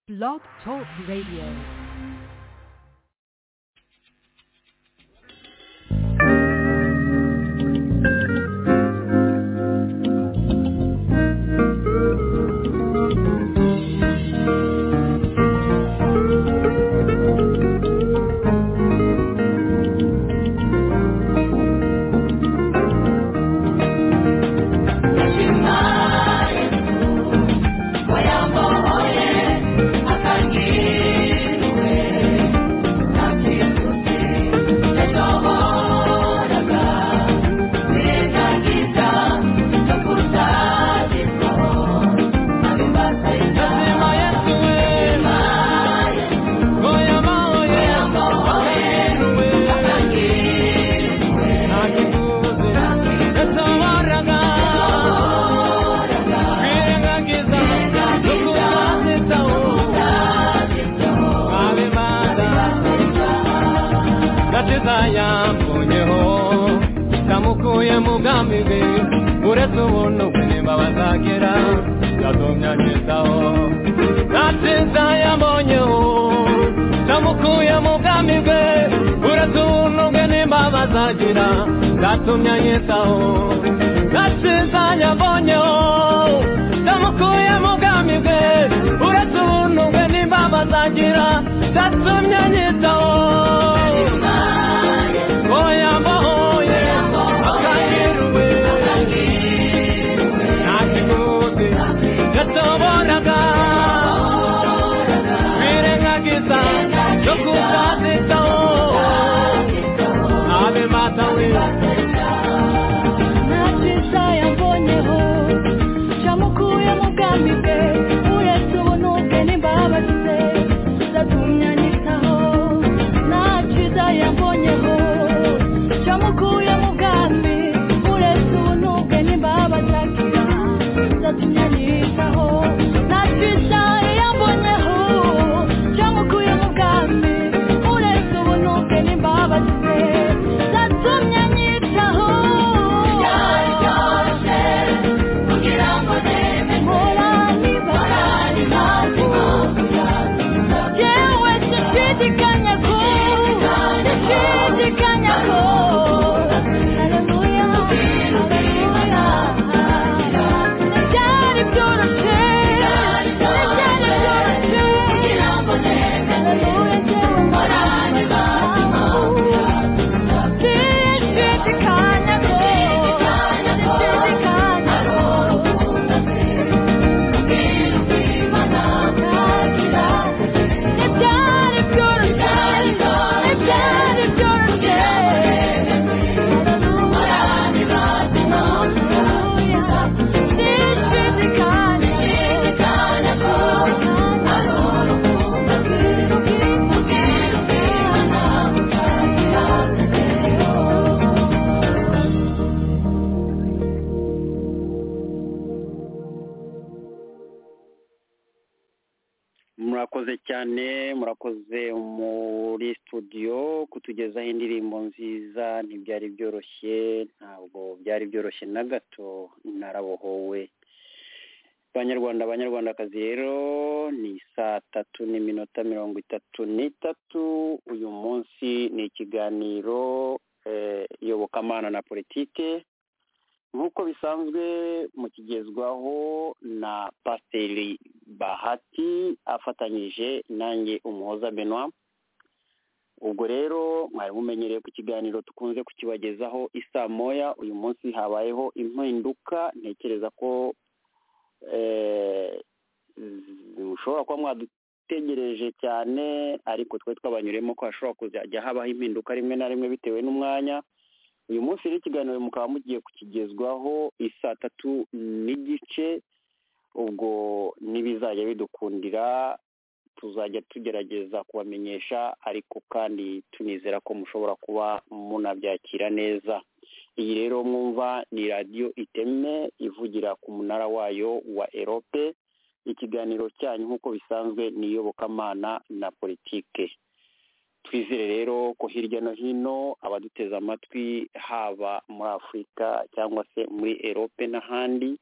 Blog Talk Radio. agakiza yambonyeho namukuye mu bwami bwe uretse ubuntu bwe nimba bazagera yatumye angezaho agakiza yambonyeho namukuye mu bwami bwe uretse ubuntu bwe nimba bazagera yatumye angezaho agakiza yambonyeho namukuye mu bwami bwe uretse ubuntu bwe nimba bazagira yatumye angezaho murakoze cyane murakoze muri studio kutugezaho indirimbo nziza ntibyari byoroshye ntabwo byari byoroshye na gato narabohowe banyarwanda banyarwandakazi rero ni saa tatu n'iminota mirongo itatu n'itatu uyu munsi ni ikiganiro iyobokamana na politike nk'uko bisanzwe mukigezwaho na pasiteri bahati afatanyije nanjye umuhoza benwa ubwo rero mwari mumenyereye ku kiganiro dukunze kukibagezaho isa moya uyu munsi habayeho impinduka ntekereza ko mushobora kuba mwadutegereje cyane ariko twe twabanyuremo ko hashobora kuzajya habaho impinduka rimwe na rimwe bitewe n'umwanya uyu munsi rero ikiganiro mukaba mugiye kukigezwaho isaa tatu n'igice ubwo n'ibizajya bidukundira tuzajya tugerageza kubamenyesha ariko kandi tunizera ko mushobora kuba munabyakira neza iyi rero mwumva ni radiyo iteme ivugira ku munara wayo wa erope ikiganiro cyanyu nk'uko bisanzwe ni iyobokamana na politike twizere rero ko hirya no hino abaduteze amatwi haba muri afurika cyangwa se muri erope n'ahandi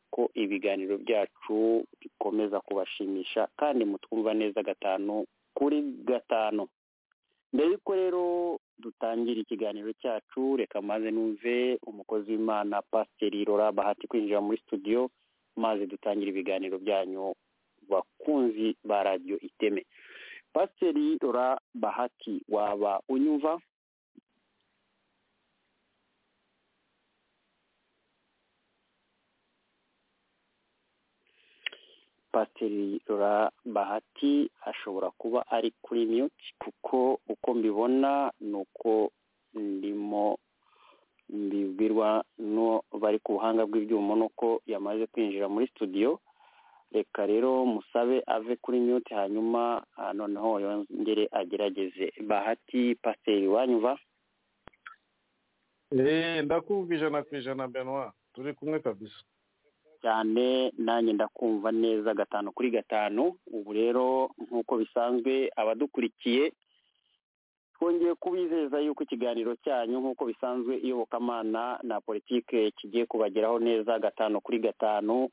ko ibiganiro byacu bikomeza kubashimisha kandi mutwumva neza gatanu kuri gatanu mbere yuko rero dutangira ikiganiro cyacu reka maze numve umukozi w'imana pasiteri rora bahati kwinjira muri studio maze dutangire ibiganiro byanyu bakunzi ba radiyo iteme pasiteri rora bahati waba unyumva pasiteri rora bahati ashobora kuba ari kuri miyuti kuko uko mbibona ni uko ndimo mbibwirwa no bari ku buhanga bw'ibyuma nuko yamaze kwinjira muri studio reka rero musabe ave kuri miyuti hanyuma ah, noneho yongere agerageze bahati pasiteri wanyumva eee ndakumva ijana ku ijana benwa turi kumwe kabisa cyane nanjye ndakumva neza gatanu kuri gatanu ubu rero nk'uko bisanzwe abadukurikiye twongeye kubizeza yuko ikiganiro cyanyu nk'uko bisanzwe iyobokamana na politike kigiye kubageraho neza gatanu kuri gatanu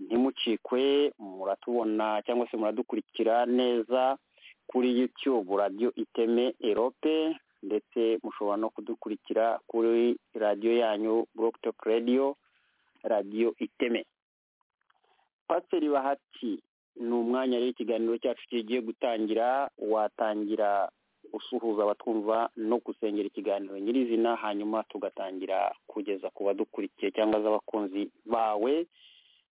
ntimucikwe muratubona cyangwa se muradukurikira neza kuri yutube radiyo iteme erope ndetse mushobora no kudukurikira kuri radiyo yanyu burokutoke radiyo radiyo iteme pasiteri bahati ni umwanya rero ikiganiro cyacu kigiye gutangira watangira usuhuza abatwumva no gusengera ikiganiro nyirizina hanyuma tugatangira kugeza ku badukurikiye cyangwa z'abakunzi bawe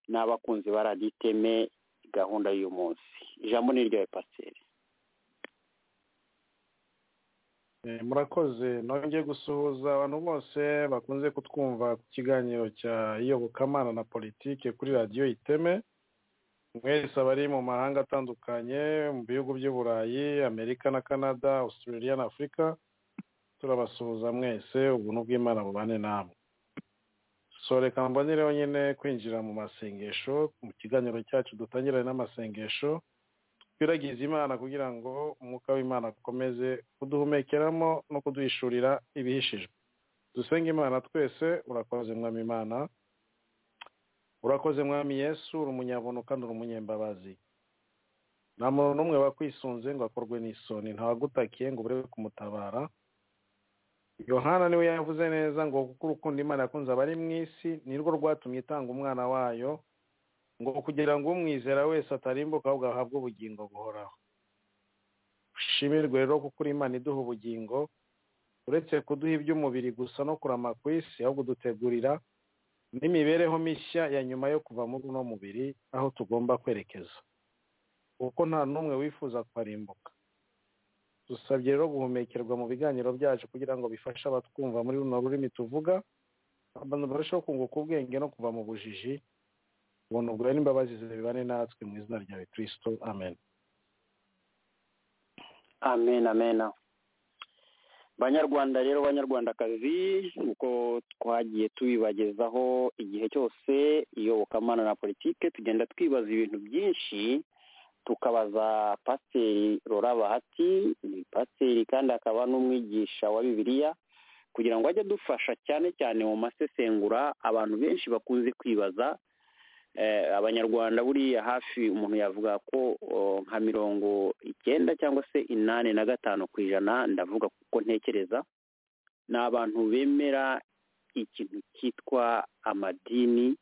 n'abakunzi ba radiyo iteme gahunda y'uyu munsi ijambo ni ryawe pasiteri Eh, murakoze nongeye gusuhuza abantu bose bakunze kutwumva ku kiganiro cya iyobokamana na politike kuri radiyo iteme mwese abari mu mahanga atandukanye mu bihugu by'uburayi amerika na canada australia na afurika turabasuhuza mwese ubuntu bw'imana bubane namwe so reka mbonereho nyine kwinjira mu masengesho mu kiganiro cyacu dutangirane n'amasengesho twiragiza imana kugira ngo umwuka w'imana ukomeze kuduhumekeramo no kuduhishurira ibihishijwe dusenge imana twese urakoze mwami imana urakoze mwami yesu uri umunyabuno kandi uri umunyembabazi nta muntu n'umwe wakwisunze ngo akorwe n'isoni ntawagutakiye ngo ubure kumutabara yohana niwe yavuze neza ngo kuko urukundo imana yakunze abari mu isi nirwo rwatumye itanga umwana wayo ngo kugira ngo umwizera wese atarimbuka ahubwo ahabwe ubugingo buhoraho ushimirwe rero kuko uri imana iduha ubugingo uretse kuduha iby'umubiri gusa no kurama ku isi ahubwo dutegurira n'imibereho mishya ya nyuma yo kuva muri uno mubiri aho tugomba kwerekeza kuko nta n'umwe wifuza kwarimbuka dusabye rero guhumekerwa mu biganiro byacu kugira ngo bifashe abatwumva muri runo rurimi tuvuga abantu barusheho kunguka ubwenge no kuva mu bujiji ubuntu bwawe n'imbabazi zibane natwe mu izina rya kirisito amen amen amen banyarwanda rero banyarwandakazi uko twagiye tubibagezaho igihe cyose iyobokamana na politike tugenda twibaza ibintu byinshi tukabaza pasiteri rora bahati ni pasiteri kandi akaba n'umwigisha wa bibiliya kugira ngo ajye adufasha cyane cyane mu masesengura abantu benshi bakunze kwibaza abanyarwanda buriya hafi umuntu yavuga ko nka mirongo icyenda cyangwa se inani na gatanu ku ijana ndavuga kuko ntekereza ni abantu bemera ikintu cyitwa amadini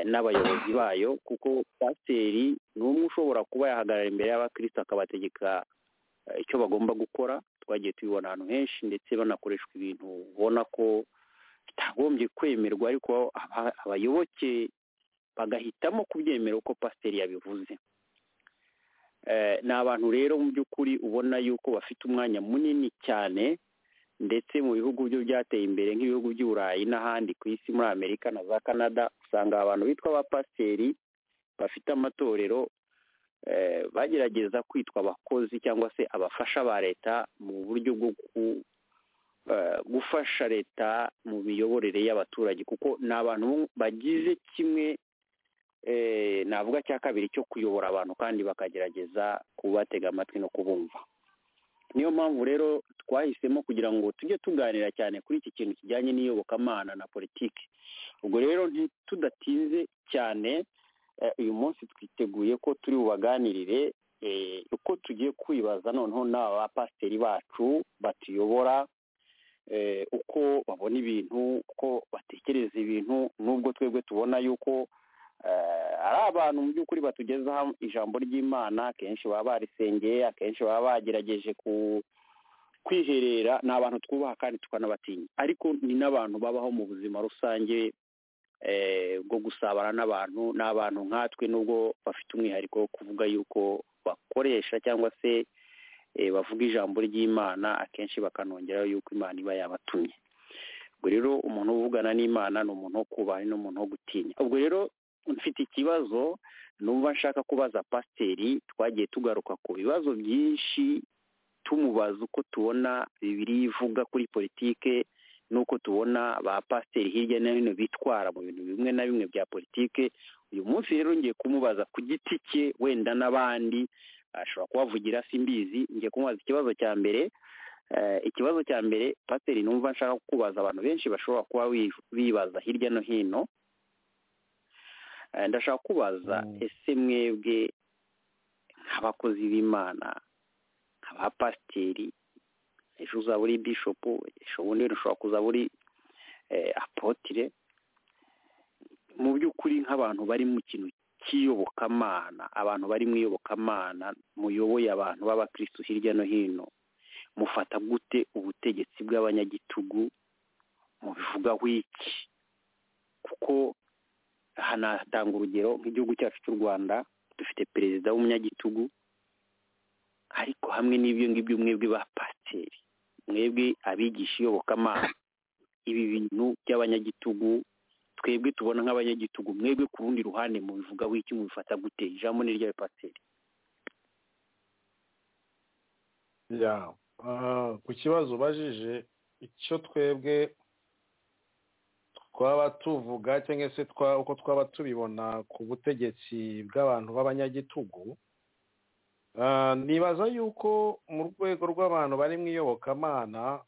n'abayobozi bayo kuko pasiteri ni umwe ushobora kuba yahagarara imbere y'abakirisitu akabategeka icyo bagomba gukora twagiye tubibona ahantu henshi ndetse banakoreshwa ibintu ubona ko bitagombye kwemerwa ariko abayoboke bagahitamo kubyemera uko pasiteri yabivuze ni abantu rero mu by'ukuri ubona yuko bafite umwanya munini cyane ndetse mu bihugu byo byateye imbere nk'ibihugu by'uburayi n'ahandi ku isi muri amerika na za canada usanga abantu bitwa abapasiteri bafite amatorero bagerageza kwitwa abakozi cyangwa se abafasha ba leta mu buryo bwo gufasha leta mu miyoborere y'abaturage kuko ni abantu bagize kimwe navuga cya kabiri cyo kuyobora abantu kandi bakagerageza kubatega amatwi no kubumva niyo mpamvu rero twahisemo kugira ngo tujye tuganira cyane kuri iki kintu kijyanye n'iyobokamana na politiki ubwo rero tudatinze cyane uyu munsi twiteguye ko turi bubaganirire uko tugiye kwibaza noneho n'aba bapasiteri bacu batuyobora uko babona ibintu uko batekereza ibintu n'ubwo twebwe tubona yuko ari abantu mu by'ukuri batugezaho ijambo ry'imana akenshi baba barisengeye akenshi baba bagerageje ku kwiherera ni abantu twubaha kandi tukanabatinya ariko ni n'abantu babaho mu buzima rusange bwo gusabana n'abantu ni abantu nkatwe nubwo bafite umwihariko wo kuvuga yuko bakoresha cyangwa se bavuga ijambo ry'imana akenshi bakanongeraho yuko imana iba yabatumye ubwo rero umuntu uvugana n'imana ni umuntu wo kubaha ni umuntu wo gutinya ubwo rero mfite ikibazo numva nshaka kubaza pasiteri twagiye tugaruka ku bibazo byinshi tumubaza uko tubona bibiri ivuga kuri politike n'uko tubona ba pasiteri hirya no hino bitwara mu bintu bimwe na bimwe bya politike uyu munsi rero ngiye kumubaza ku giti cye wenda n'abandi ashobora kubavugira simbizi ngiye kumubaza ikibazo cya mbere ikibazo cya mbere pasiteri numva nshaka kukubaza abantu benshi bashobora kuba bibaza hirya no hino ndashaka kubaza ese mwebwe nk'abakozi b'imana nk'abapasiteri ejo uzaba uri bishopu ejo bundi ushobora kuzaba uri apotire mu by'ukuri nk'abantu bari mu kintu cy'iyobokamana abantu bari mu iyobokamana muyoboye abantu b'abakirisitu hirya no hino mufata gute ubutegetsi bw'abanyagitugu mubivugaho iki kuko hanatanga urugero nk'igihugu cyacu cy'u rwanda dufite perezida w'umunyagitugu ariko hamwe n'ibyo ngibyo mwebwe ba pasiteri mwebwe abigisha iyobokamana ibi bintu by'abanyagitugu twebwe tubona nk'abanyagitugu mwebwe ku rundi ruhande mubivuga w'iki mubifata gute ijambo ni ry'ayo pasiteri ku kibazo ubajije icyo twebwe twaba tuvuga cyangwa se uko twaba tubibona ku butegetsi bw'abantu b'abanyagitugu nibaza yuko mu rwego rw'abantu bari mu iyobokamana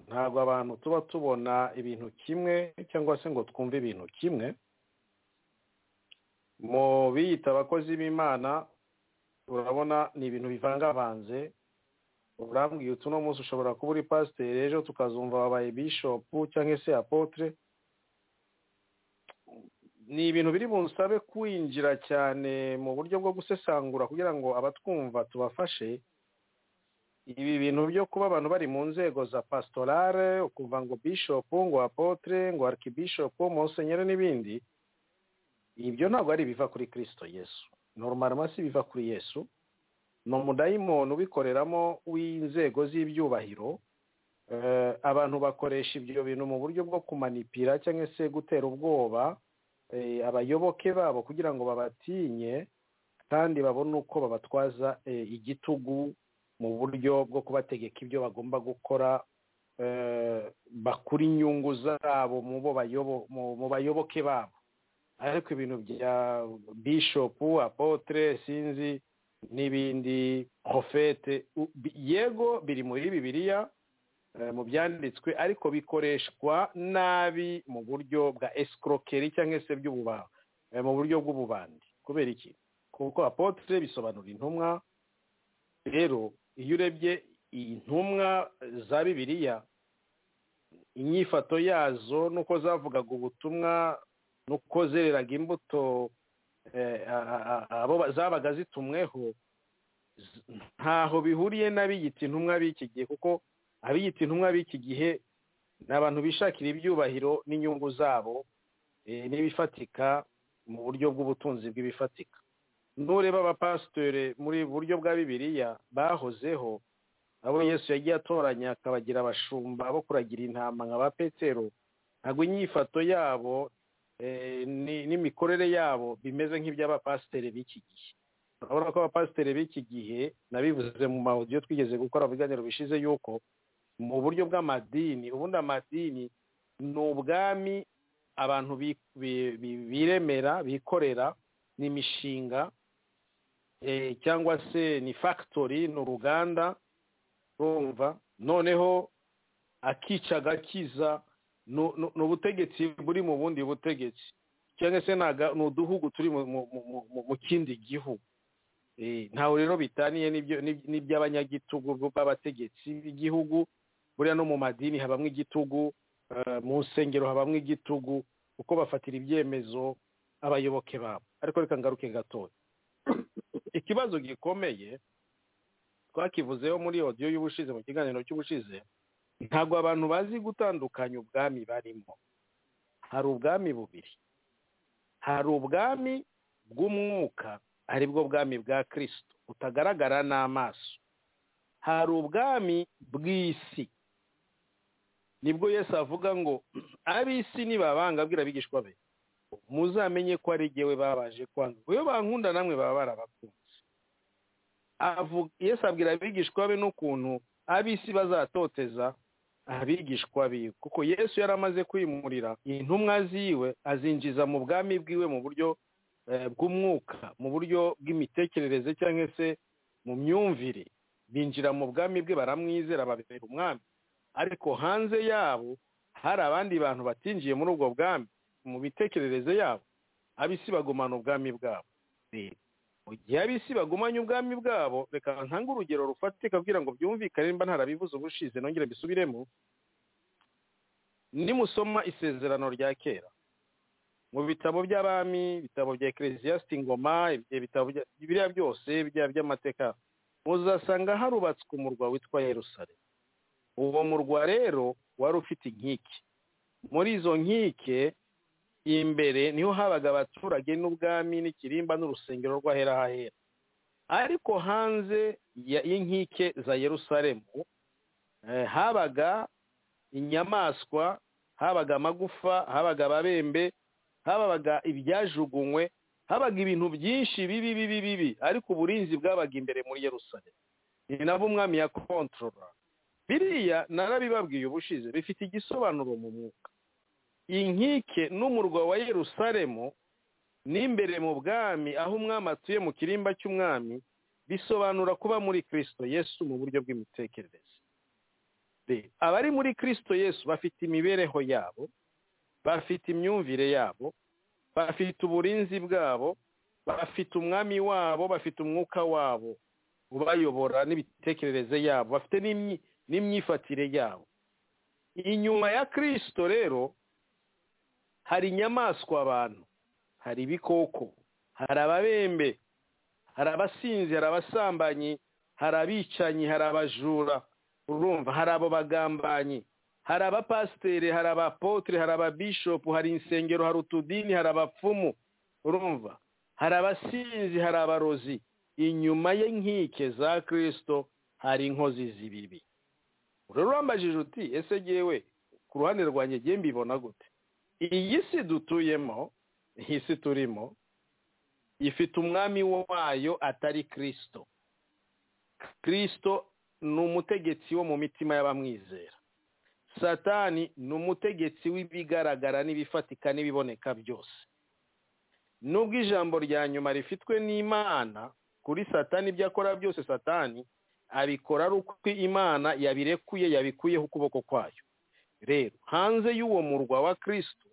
ntabwo abantu tuba tubona ibintu kimwe cyangwa se ngo twumve ibintu kimwe mu biyita abakozi b'imana urabona ni ibintu bivangavanze urambwiye utu uno munsi ushobora kuba uri pasiteri ejo tukazumva wabaye bishopu cyangwa se apotre ni ibintu biri bunsabe kwinjira cyane mu buryo bwo gusesangura kugira ngo abatwumva tubafashe ibi bintu byo kuba abantu bari mu nzego za pasitorale ukuva ngo bishopu ngo apotre ngo arikibishopu monsenyeri n'ibindi ibyo ntabwo ari ibiva kuri kirisito yesu noromari biva kuri yesu ni umudayimoni ubikoreramo w'inzego z'ibyubahiro abantu bakoresha ibyo bintu mu buryo bwo kumanipira cyangwa se gutera ubwoba abayoboke babo kugira ngo babatinye kandi babone uko babatwaza igitugu mu buryo bwo kubategeka ibyo bagomba gukora bakura inyungu zabo mu bayoboke babo ariko ibintu bya bishopu apotre sinzi n'ibindi profete yego biri muri bibiliya mu byanditswe ariko bikoreshwa nabi mu buryo bwa esikorokeri cyangwa se mu buryo bw'ububandi kubera iki kuko apotre bisobanura intumwa rero iyo urebye intumwa za bibiliya inyifato yazo n'uko zavugaga ubutumwa n'uko zereraga imbuto abo zabaga zitumweho ntaho bihuriye n'abiyita intumwa b'iki gihe kuko abiyita intumwa b'iki gihe ni abantu bishakira ibyubahiro n'inyungu zabo n'ibifatika mu buryo bw'ubutunzi bw'ibifatika ntureba abapasitore muri buryo bwa bibiliya bahozeho abo yesu yagiye atoranya akabagira abashumba bo kuragira intama nka ba petero ntabwo inyifato yabo n'imikorere yabo bimeze nk'iby'abapasiteri b'iki gihe urabona ko abapasiteri b'iki gihe nabivuze mu mahodiyo twigeze gukora biganiro bishize yuko mu buryo bw'amadini ubundi amadini ni ubwami abantu biremera bikorera ni imishinga cyangwa se ni fagitori ni uruganda urumva noneho akica agakiza ni ubutegetsi buri mu bundi butegetsi cyangwa se ni uduhugu turi mu kindi gihugu ntawe rero bitaniye n'iby'abanyagitugu b'abategetsi b'igihugu buriya no mu madini habamo igitugu mu nsengero habamo igitugu uko bafatira ibyemezo abayoboke babo ariko reka ngaruke gatoya ikibazo gikomeye twakivuzeho muri odiyo y'ubushize mu kiganiro cy'ubushize ntabwo abantu bazi gutandukanya ubwami barimo hari ubwami bubiri hari ubwami bw'umwuka ari bwo bwami bwa kirisito butagaragara n'amaso hari ubwami bw'isi nibwo Yesu avuga ngo ab'isi nibabanga abwira abigishwa be muzamenye ko ari igihe babaje kwanga iyo bankunda namwe baba barabakunze Yesu abwira abigishwa be n'ukuntu ab'isi bazatoteza abigishwa biwe kuko yesu yari amaze kwimurira intumwa ziwe azinjiza mu bwami bwiwe mu buryo bw'umwuka mu buryo bw'imitekerereze cyangwa se mu myumvire binjira mu bwami bwe baramwizera babibera umwami ariko hanze yabo hari abandi bantu batinjiye muri ubwo bwami mu mitekerereze yabo ab'isi bagumana ubwami bwabo mu gihe ab'isi bagumanye ubwami bwabo reka ntange urugero rufatika kugira ngo byumvikane nimba ntarabivuze ubushize nongere mbisubiremo nimusoma isezerano rya kera mu bitabo by'abami ibitabo bya ekeresiyasiti ingoma ibitabo biriya byose by'amateka muzasanga harubatswe umurwa witwa Yerusalemu uwo murwa rero wari ufite inkike muri izo nkike imbere niho habaga abaturage n'ubwami n'ikirimba n'urusengero rw'ahera hahera ariko hanze y'inkike za Yerusalemu habaga inyamaswa habaga amagufa habaga ababembe habaga ibyajugunywe habaga ibintu byinshi bibi bibi bibi ariko uburinzi bwabaga imbere muri Yerusalemu ni nabo umwami ya kontorora biriya narabibabwiye ubushize bifite igisobanuro mu mwuka inkike n'umurwa wa Yerusalemu n'imbere mu bwami aho umwami atuye mu kirimba cy'umwami bisobanura kuba muri kirisito yesu mu buryo bw'imitekerereze abari muri kirisito yesu bafite imibereho yabo bafite imyumvire yabo bafite uburinzi bwabo bafite umwami wabo bafite umwuka wabo ubayobora n'imitekerereze yabo bafite n'imyifatire yabo inyuma ya kirisito rero hari inyamaswa abantu hari ibikoko hari ababembe hari abasinzi hari abasambanyi hari abicanyi hari abajura urumva hari abo bagambanyi hari abapasiteri hari abapotire hari ababishopu hari insengero hari utudini hari abapfumu urumva hari abasinzi hari abarozi inyuma y'inkike za kirisito hari inkozi z'ibibi rero wambajije uti ese ngewe ku ruhande rwanjye ngewe mbibona gute iyi si dutuyemo iyi si turimo ifite umwami wayo atari kirisito kirisito ni umutegetsi wo mu mitima y'abamwizera satani ni umutegetsi w'ibigaragara n'ibifatika n'ibiboneka byose nubwo ijambo rya nyuma rifitwe n'imana kuri satani ibyo akora byose satani abikora ari uko imana yabirekuye yabikuyeho ukuboko kwayo rero hanze y'uwo murwa wa kirisito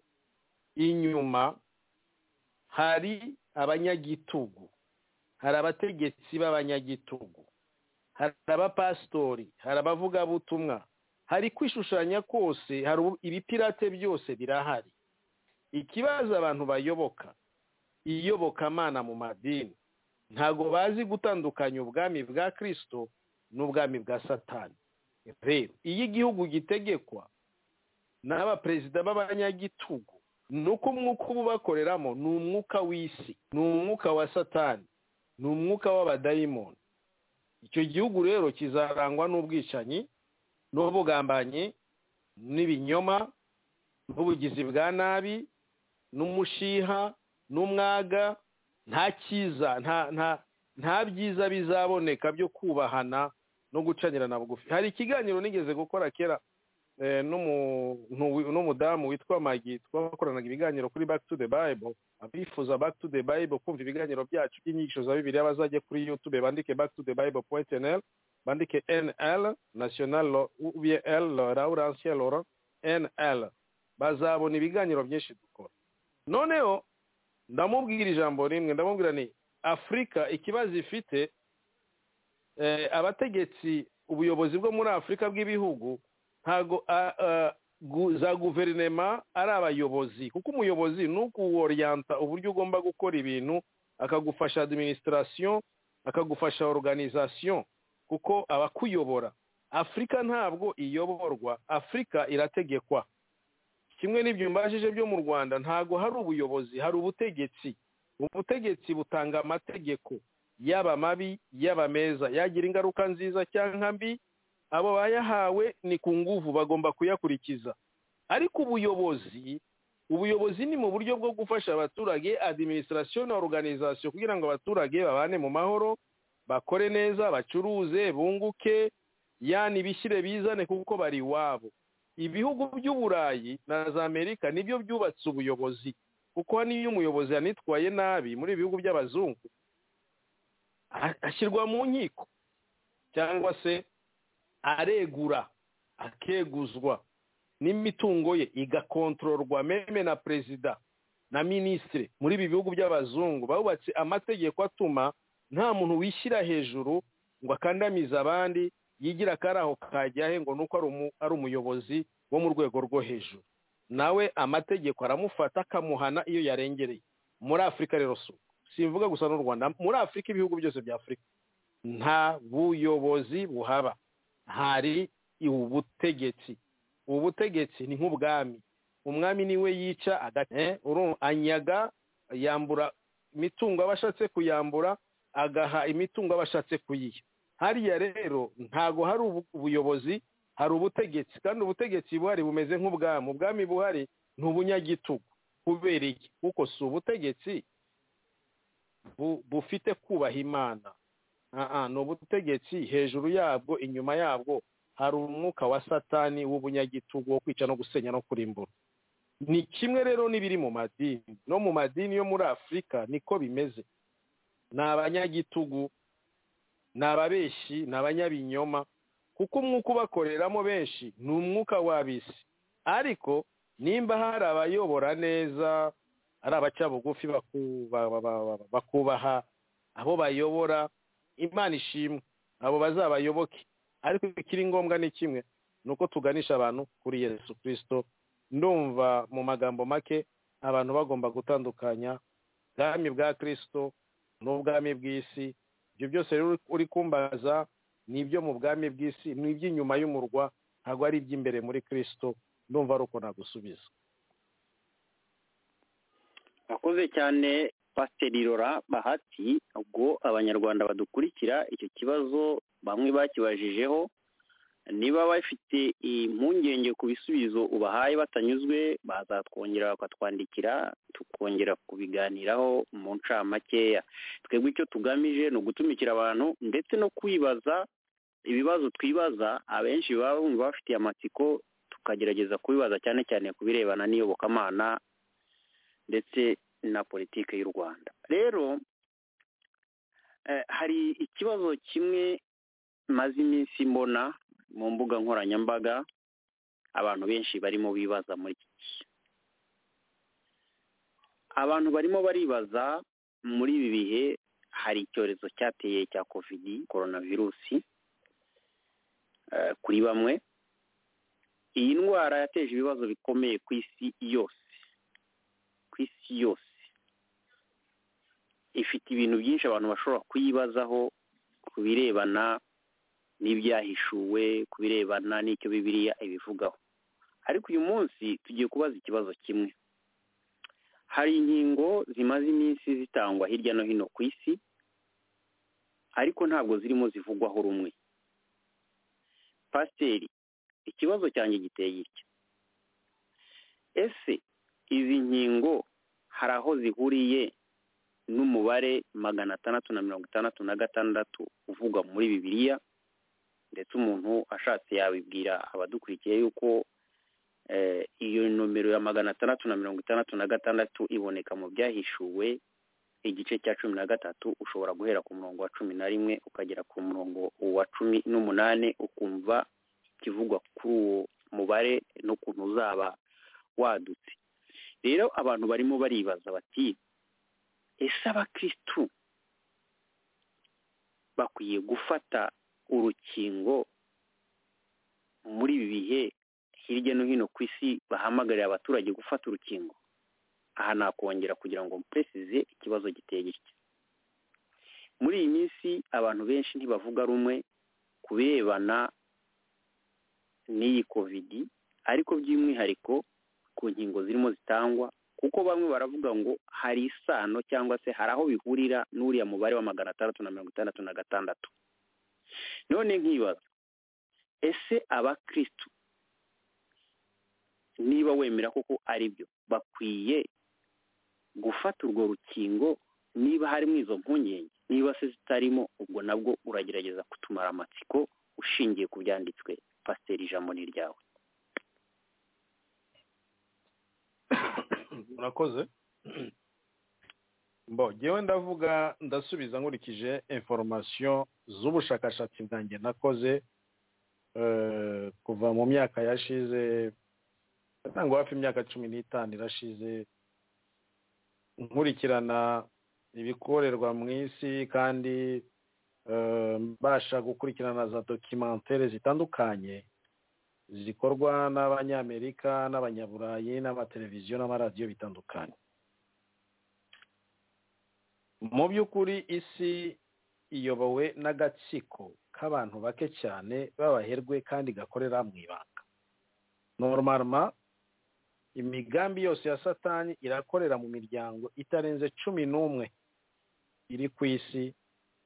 inyuma hari abanyagitugu hari abategetsi b'abanyagitugu hari abapasitori hari abavugabutumwa hari kwishushanya kose hari ibipirate byose birahari ikibazo abantu bayoboka iyobokamana mu madini ntabwo bazi gutandukanya ubwami bwa kirisito n'ubwami bwa satani rero iyo igihugu gitegekwa n'abaperezida b'abanyagitugu ni uko umwuka uba ubakoreramo ni umwuka w'isi ni umwuka wa satani ni umwuka w'abadayimoni icyo gihugu rero kizarangwa n'ubwicanyi n'ubugambanyi n'ibinyoma n'ubugizi bwa nabi n'umushiha n'umwaga nta cyiza nta byiza bizaboneka byo kubahana no gucanirana bugufi hari ikiganiro nigeze gukora kera n'umudamu witwa magi twakoranaga ibiganiro kuri back to the bible abifuza back to the bible kumva ibiganiro byacu by'inyigisho za bibiliya bazajye kuri yutube bandike back to the bible point nl bandike nl national ubiye l lora uransiye lora nl bazabona ibiganiro byinshi dukora noneho ndamubwira ijambo rimwe ndamubwira ni afurika ikibazo ifite abategetsi ubuyobozi bwo muri afurika bw'ibihugu ntago za guverinema ari abayobozi kuko umuyobozi ni ukuworiyanta uburyo ugomba gukora ibintu akagufasha adiminisitirasiyo akagufasha oruganizasiyo kuko abakuyobora afurika ntabwo iyoborwa afurika irategekwa kimwe n'ibyo mbashije byo mu rwanda ntabwo hari ubuyobozi hari ubutegetsi ubutegetsi butanga amategeko yaba mabi yaba meza yagira ingaruka nziza cyangwa mbi abo bayahawe ni ku nguvu bagomba kuyakurikiza ariko ubuyobozi ubuyobozi ni mu buryo bwo gufasha abaturage adiminisitirasiyo na oruganizasiyo kugira ngo abaturage babane mu mahoro bakore neza bacuruze bunguke yani bishyire bizane kuko bari iwabo ibihugu by'uburayi na za amerika nibyo byubatse ubuyobozi kuko n'iyo umuyobozi yanitwaye nabi muri ibi bihugu by'abazungu ashyirwa mu nkiko cyangwa se aregura akeguzwa n'imitungo ye igakontororwa meme na perezida na minisitiri muri ibi bihugu by'abazungu bubatse amategeko atuma nta muntu wishyira hejuru ngo akandamize abandi yigira akari aho kajya he ngo ni uko ari umuyobozi wo mu rwego rwo hejuru nawe amategeko aramufata akamuhana iyo yarengereye muri afurika rero simvuga gusa n'u rwanda muri afurika ibihugu byose bya afurika nta buyobozi buhaba hari ubutegetsi ubutegetsi ni nk'ubwami umwami niwe yica anyaga yambura imitungo aba ashatse kuyambura agaha imitungo aba ashatse kuyiha hariya rero ntago hari ubuyobozi hari ubutegetsi kandi ubutegetsi buhari bumeze nk'ubwami ubwami buhari ni ubunyagitugu kubera iki kuko si ubutegetsi bufite kubaha imana ni ubutegetsi hejuru yabwo inyuma yabwo hari umwuka wa satani w'ubunyagitugu wo kwica no gusenya no kurimbura ni kimwe rero n'ibiri mu madini no mu madini yo muri afurika niko bimeze ni abanyagitugu ni ababeshyi ni abanyabinyoma kuko umwuka ubakoreramo benshi ni umwuka w'abisi ariko nimba hari abayobora neza ari abaca bugufi bakubaha abo bayobora imana ishimwe abo bazabayoboke ariko ikiri ngombwa ni kimwe ni uko tuganisha abantu kuri yesu kirisito ndumva mu magambo make abantu bagomba gutandukanya ubwami bwa kirisito n'ubwami bw'isi ibyo byose rero uri kumbaza ni ibyo mu bwami bw'isi ni iby'inyuma y'umurwa ntabwo ari iby'imbere muri kirisito ndumva ari uko nagusubiza akoze cyane pasiteri rora bahati ubwo abanyarwanda badukurikira icyo kibazo bamwe bakibajijeho niba bafite impungenge ku bisubizo ubahaye batanyuzwe bazatwongera bakatwandikira tukongera kubiganiraho mu ncamakeya twebwe icyo tugamije ni ugutumikira abantu ndetse no kwibaza ibibazo twibaza abenshi baba bumva bafitiye amatsiko tukagerageza kubibaza cyane cyane ku birebana n'iyobokamana ndetse na politiki y'u rwanda rero hari ikibazo kimwe maze iminsi mbona mu mbuga nkoranyambaga abantu benshi barimo bibaza muri iki gihe abantu barimo baribaza muri ibi bihe hari icyorezo cyateye cya kovidi korona virusi kuri bamwe iyi ndwara yateje ibibazo bikomeye ku isi yose ku isi yose ifite ibintu byinshi abantu bashobora kuyibazaho ku birebana n'ibyahishuwe ku birebana n'icyo bibiriya ibivugaho ariko uyu munsi tugiye kubaza ikibazo kimwe hari inkingo zimaze iminsi zitangwa hirya no hino ku isi ariko ntabwo zirimo zivugwaho rumwe pasiteri ikibazo cyanjye giteye iki ese izi nkingo hari aho zihuriye n'umubare magana atandatu na mirongo itandatu na gatandatu uvugwa muri bibiliya ndetse umuntu ashatse yabibwira abadukurikiye yuko iyo nomero ya magana atandatu na mirongo itandatu na gatandatu iboneka mu byahishuwe igice cya cumi na gatatu ushobora guhera ku murongo wa cumi na rimwe ukagera ku murongo wa cumi n'umunani ukumva ikivugwa kuri uwo mubare n'ukuntu uzaba wadutse rero abantu barimo baribaza bati ese abakirisitu bakwiye gufata urukingo muri ibi bihe hirya no hino ku isi bahamagarira abaturage gufata urukingo aha nakongera kugira ngo mupuresize ikibazo giteye gitya muri iyi minsi abantu benshi ntibavuga rumwe ku birebana n'iyi kovidi ariko by'umwihariko ku nkingo zirimo zitangwa kuko bamwe baravuga ngo hari isano cyangwa se hari aho bihurira n'uriya mubare wa magana atandatu na mirongo itandatu na gatandatu none nkibaza ese abakirisitu niba wemera koko ari byo bakwiye gufata urwo rukingo niba harimo izo mpungenge niba se zitarimo ubwo nabwo uragerageza kutumara amatsiko ushingiye ku byanditswe pasiteri ijambo ni ryawe murakoze ngewe ndavuga ndasubiza nkurikije inforomasiyo z'ubushakashatsi bwanjye nakoze kuva mu myaka yashize ntabwo hafi imyaka cumi n'itanu irashize nkurikirana ibikorerwa mu isi kandi mbasha gukurikirana za dokimantere zitandukanye zikorwa n'abanyamerika n'abanyaburayi n'amateleviziyo n'amaradiyo bitandukanye mu by'ukuri isi iyobowe n'agatsiko k'abantu bake cyane b'abaherwe kandi gakorera mu ibanga normarama imigambi yose ya satani irakorera mu miryango itarenze cumi n'umwe iri ku isi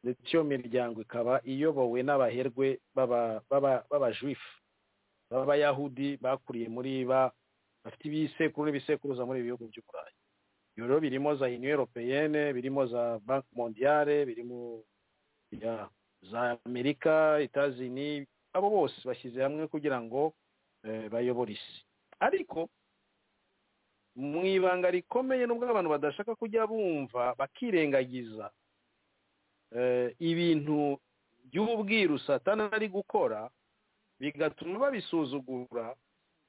ndetse iyo miryango ikaba iyobowe n'abaherwe b'abajuifu b'abayahudi bakuriye muri ba bafite ibisekuru n'ibisekuruza muri ibi bihugu by'uburayi ibyo rero birimo za uniyo europeyene birimo za banki mondiyare birimo za amerika itazini abo bose bashyize hamwe kugira ngo bayobore isi ariko mu ibanga rikomeye nubwo abantu badashaka kujya bumva bakirengagiza ibintu by'ubwiru satana ari gukora bigatuma babisuzugura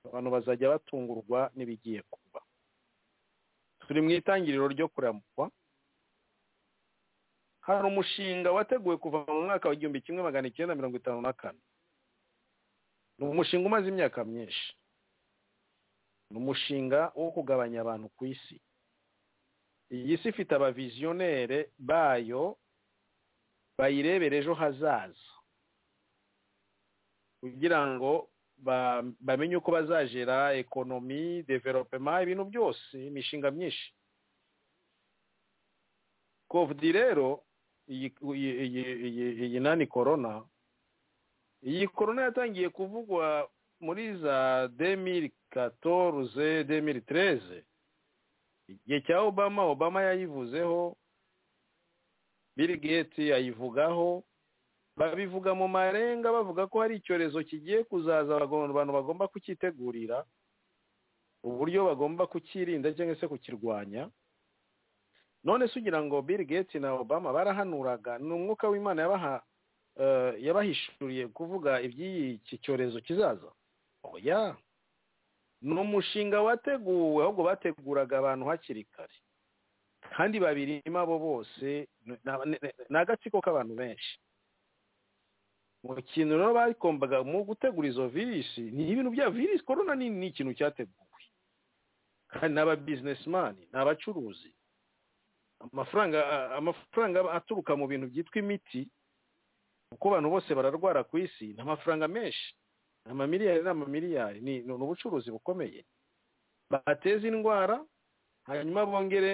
abantu bazajya batungurwa n'ibigiye kuba turi mu itangiriro ryo kuramukwa hari umushinga wateguwe kuva mu mwaka wa igihumbi kimwe magana icyenda mirongo itanu na kane ni umushinga umaze imyaka myinshi ni umushinga wo kugabanya abantu ku isi iyi si ifite abaviziyonere bayo bayirebera ejo hazaza kugira ngo bamenye uko bazajera ekonomi developema ibintu byose imishinga myinshi kovidi rero iyi nani korona iyi korona yatangiye kuvugwa muri za demiri katoruze demiri tereze igihe cya obama obama yayivuzeho bill gates ayivugaho babivuga mu marenga bavuga ko hari icyorezo kigiye kuzaza abantu bagomba kucyitegurira uburyo bagomba kukirinda cyangwa se kukirwanya none se ugira ngo bill gates na obama barahanuraga ni umwuka w'imana yabaha yabahishuriye kuvuga iby'iki cyorezo kizaza oya ni umushinga wateguwe ahubwo bateguraga abantu hakiri kare kandi babirimo abo bose ni agatsiko k'abantu benshi mu kintu rero bakombaga mu gutegura izo virisi ni ibintu bya virisi korona ni ikintu cyateguwe kandi ni ababizinesimani ni abacuruzi amafaranga amafaranga aturuka mu bintu byitwa imiti kuko abantu bose bararwara ku isi ni amafaranga menshi ni amamiliyari n'amamiliyari ni ubucuruzi bukomeye bateze indwara hanyuma bongere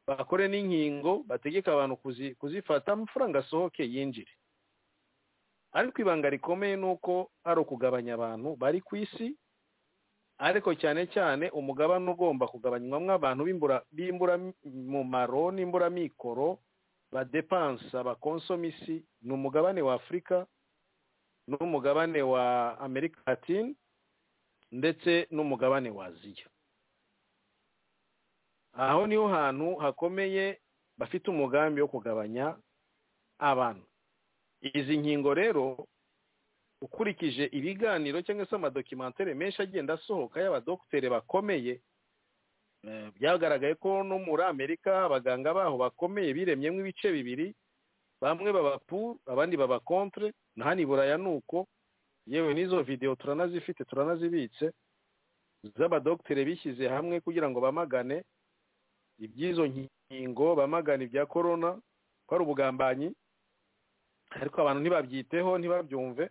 bakore n'inkingo bategeka abantu kuzifata amafaranga asohoke yinjire ariko ibanga rikomeye ni uko ari ukugabanya abantu bari ku isi ariko cyane cyane umugabane ugomba kugabanywamo abantu b'imburamumaro n'imburamikoro badepansa bakonsoma isi ni umugabane wa afurika n'umugabane wa amerika latine ndetse n'umugabane wa aziya aho niho hantu hakomeye bafite umugambi wo kugabanya abantu izi nkingo rero ukurikije ibiganiro cyangwa se amadokimantere menshi agenda asohoka y'abadokutere bakomeye byagaragaye ko no muri amerika abaganga baho bakomeye biremyemo ibice bibiri bamwe baba puru abandi baba kontre na hano i buraya ni uko yewe n'izo videwo turanazifite turanazibitse z'abadokitere bishyize hamwe kugira ngo bamagane iby'izo nkingo bamagana ibya korona ko ari ubugambanyi ariko abantu ntibabyiteho ntibabyumve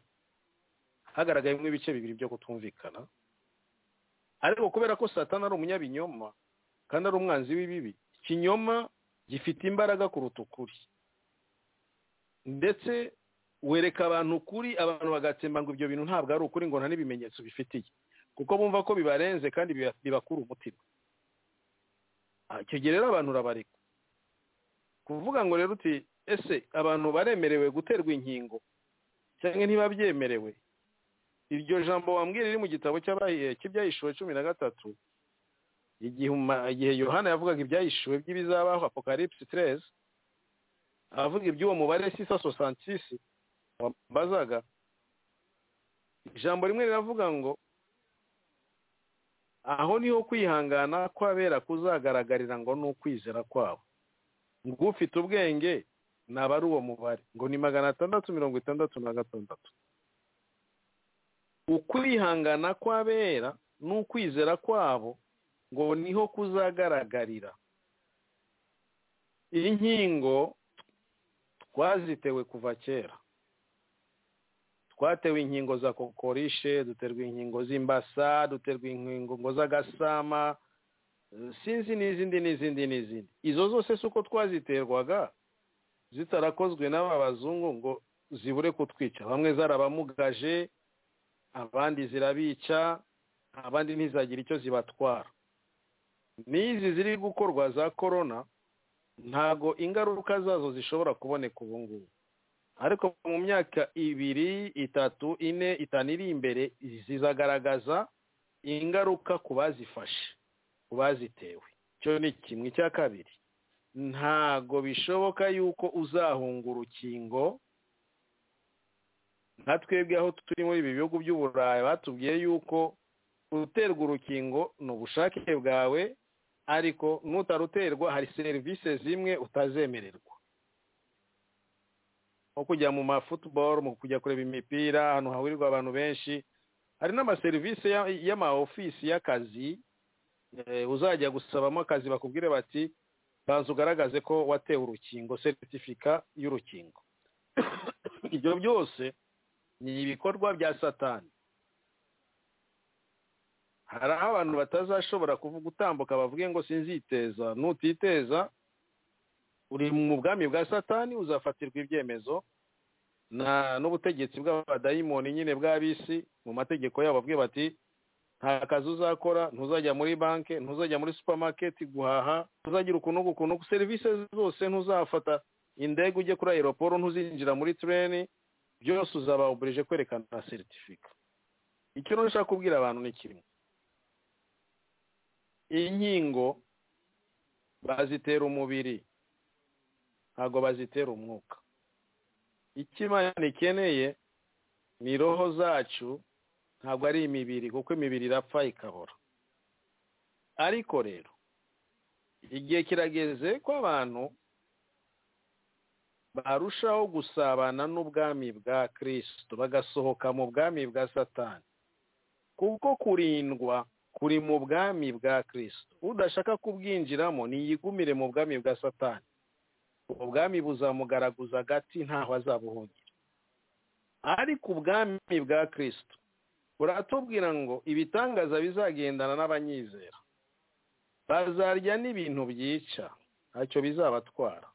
hagaragayemo ibice bibiri byo kutumvikana ariko kubera ko satana ari umunyabinyoma kandi ari umwanzi w'ibibi ikinyoma gifite imbaraga kuruta ukuri ndetse wereka abantu ukuri abantu bagatsemba ngo ibyo bintu ntabwo ari ukuri ngo nta n'ibimenyetso bifitiye kuko bumva ko bibarenze kandi bibakura umutima icyo gihe rero abantu urabareka kuvuga ngo rero uti ese abantu baremerewe guterwa inkingo cyangwa ntibabyemerewe iryo jambo wambwira riri mu gitabo cy'ibyahishuwe cumi na gatatu igihe yohana yavugaga ibyahishuwe by'ibizabaho apokaripsi tereze avuga iby'uwo mubare sisa sosansisi wambazaga ijambo rimwe riravuga ngo aho niho kwihangana kw'abera kuzagaragarira ngo ni ukwizera kwabo ngo ufite ubwenge naba ari uwo mubare ngo ni magana atandatu mirongo itandatu na gatandatu ukwihangana kw'abera n'ukwizera kwabo ngo niho kuzagaragarira inkingo twazitewe kuva kera twatewe inkingo za kokorishe duterwa inkingo z'imbasa duterwa inkingo z'agasama sinzi n'izindi n'izindi n'izindi izo zose si uko twaziterwaga zitarakozwe n'aba bazungu ngo zibure kutwica bamwe zarabamugaje abandi zirabica abandi ntizagire icyo zibatwara n'izi ziri gukorwa za korona ntabwo ingaruka zazo zishobora kuboneka ubu ngubu ariko mu myaka ibiri itatu ine itanu iri imbere zizagaragaza ingaruka ku bazifashe ku bazitewe icyo ni kimwe icya kabiri ntabwo bishoboka yuko uzahunga urukingo nka twebwe aho turi muri ibi bihugu by'uburayi batubwiye yuko uterwa urukingo ni ubushake bwawe ariko n'utaruterwa hari serivisi zimwe utazemererwa nko kujya mu mafutuboro mu kujya kureba imipira ahantu hahurirwa abantu benshi hari n'amaserivisi y'ama ofisi y'akazi uzajya gusabamo akazi bakubwire bati banza ugaragaze ko watewe urukingo seritifika y'urukingo ibyo byose ni ibikorwa bya satani hari aho abantu batazashobora gutambuka bavuge ngo sinziteza nutiteza uri mu bwami bwa satani uzafatirwa ibyemezo n'ubutegetsi bw'abadayimoni nyine bw'abisi mu mategeko yabo bavuge bati nta kazi uzakora ntuzajya muri banki ntuzajya muri supamaketi guhaha ntuzagira ukuntu ukuntu serivisi zose ntuzafata indege ujye kuri aeroporo ntuzinjira muri tureni byose uzaba uburije kwerekana seritifika icyo nshaka kubwira abantu ni kimwe inkingo bazitera umubiri ntabwo bazitera umwuka icyo imana ikeneye ni roho zacu ntabwo ari imibiri kuko imibiri irapfa ikabora ariko rero igihe kirageze ko abantu barushaho gusabana n'ubwami bwa kirisitu bagasohoka mu bwami bwa satani kuko kurindwa kuri mu bwami bwa kirisitu udashaka kubwinjiramo niyigumire mu bwami bwa satani ubwami buzamugaragaza agati ntaho azabuhungira ariko ubwami bwa kirisitu buratubwira ngo ibitangaza bizagendana n'abanyizera bazarya n'ibintu byica ntacyo bizabatwara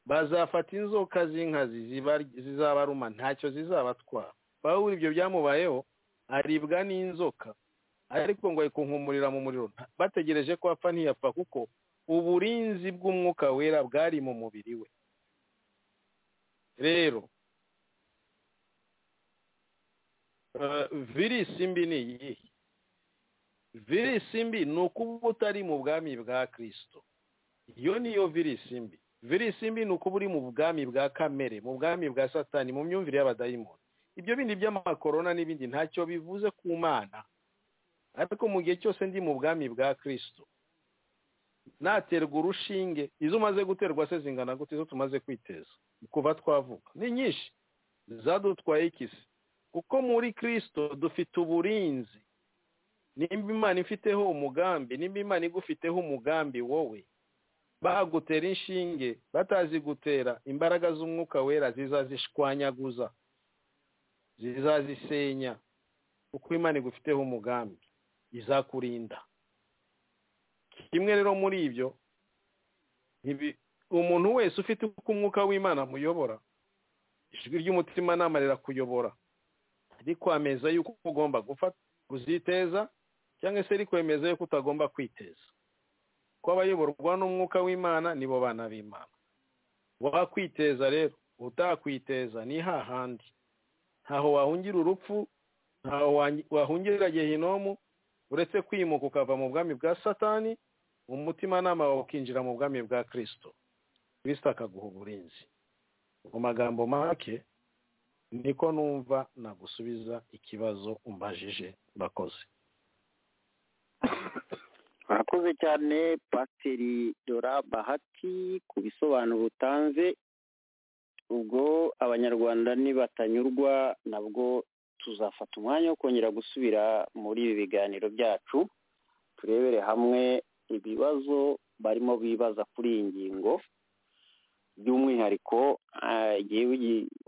bazafata inzoka z'inkazi zizabaruma ntacyo zizabatwara pawuro ibyo byamubayeho aribwa n'inzoka ariko ngo ari kunkumurira mu muriro bategereje ko apfa ntiyapfa kuko uburinzi bw'umwuka wera bwari mu mubiri we rero virisi mbi ni iyihe virisi mbi ni ukuba utari mu bwami bwa kirisito iyo niyo virisi mbi virisi mbi ni uko uba uri mu bwami bwa kamere mu bwami bwa satani mu myumvire y'abadayimoni ibyo bindi by'amakorona n'ibindi ntacyo bivuze ku mana ariko mu gihe cyose ndi mu bwami bwa kirisito naterwa urushinge izo umaze guterwa se zingana gute izo tumaze kwiteza kuva twavuka ni nyinshi zadutwaye ikisi kuko muri kirisito dufite uburinzi nimba imana ifiteho umugambi nimba imana igufiteho umugambi wowe bagutera inshinge batazigutera imbaraga z'umwuka wera zizazishwanyaguza zizazisenya kuko imana igufiteho umugambi izakurinda kimwe rero muri ibyo umuntu wese ufite uko umwuka w'imana amuyobora ijwi ry'umutimanama rirakuyobora rikwameza yuko ugomba gufata kuziteza cyangwa se rikwemeza yuko utagomba kwiteza ko abayoborwa n'umwuka w'imana nibo bana b'imana wakwiteza rero utakwiteza ni hahandi ntaho wahungira urupfu ntaho wahungira gehinomu uretse kwimuka ukava mu bwami bwa satani umutimanama wawe ukinjira mu bwami bwa kirisito kirisito akaguha uburinzi mu magambo make niko numva nagusubiza ikibazo umbajije bakoze murakoze cyane pasiteri dora bahati ku bisobanuro utanze ubwo abanyarwanda nibatanyurwa nabwo tuzafata umwanya wo kongera gusubira muri ibi biganiro byacu turebere hamwe ibibazo barimo bibaza kuri iyi ngingo by'umwihariko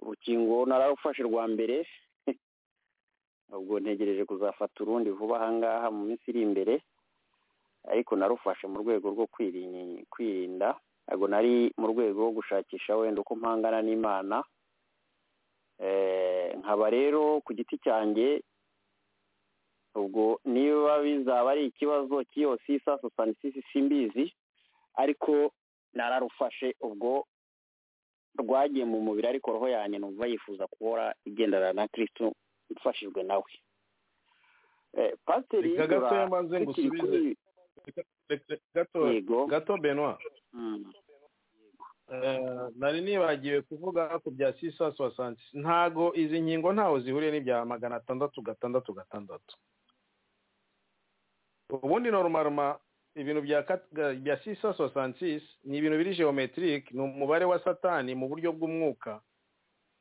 urukingo nararufashe rwa mbere ubwo ntegereje kuzafata urundi vuba ahangaha mu minsi iri imbere ariko narufashe mu rwego rwo kwirinda ntabwo nari mu rwego rwo gushakisha wenda uko mpangana n'imana nkaba rero ku giti cyanjye ubwo niba bizaba ari ikibazo cy'iyo sisa sosanisisi simbizi ariko nararufashe ubwo rwagiye mu mubiri ariko roho yanjye numva yifuza kuhora igendana na kirisitu mfashijwe nawe pasiteri kuri gato gato benwa nari nibagiwe kuvuga ku bya sisa sosanti ntago izi nkingo ntaho zihuriye n'ibya magana atandatu gatandatu gatandatu ubundi norumaruma ibintu bya sisa sosanti ni ibintu biri geometric ni umubare wa satani mu buryo bw'umwuka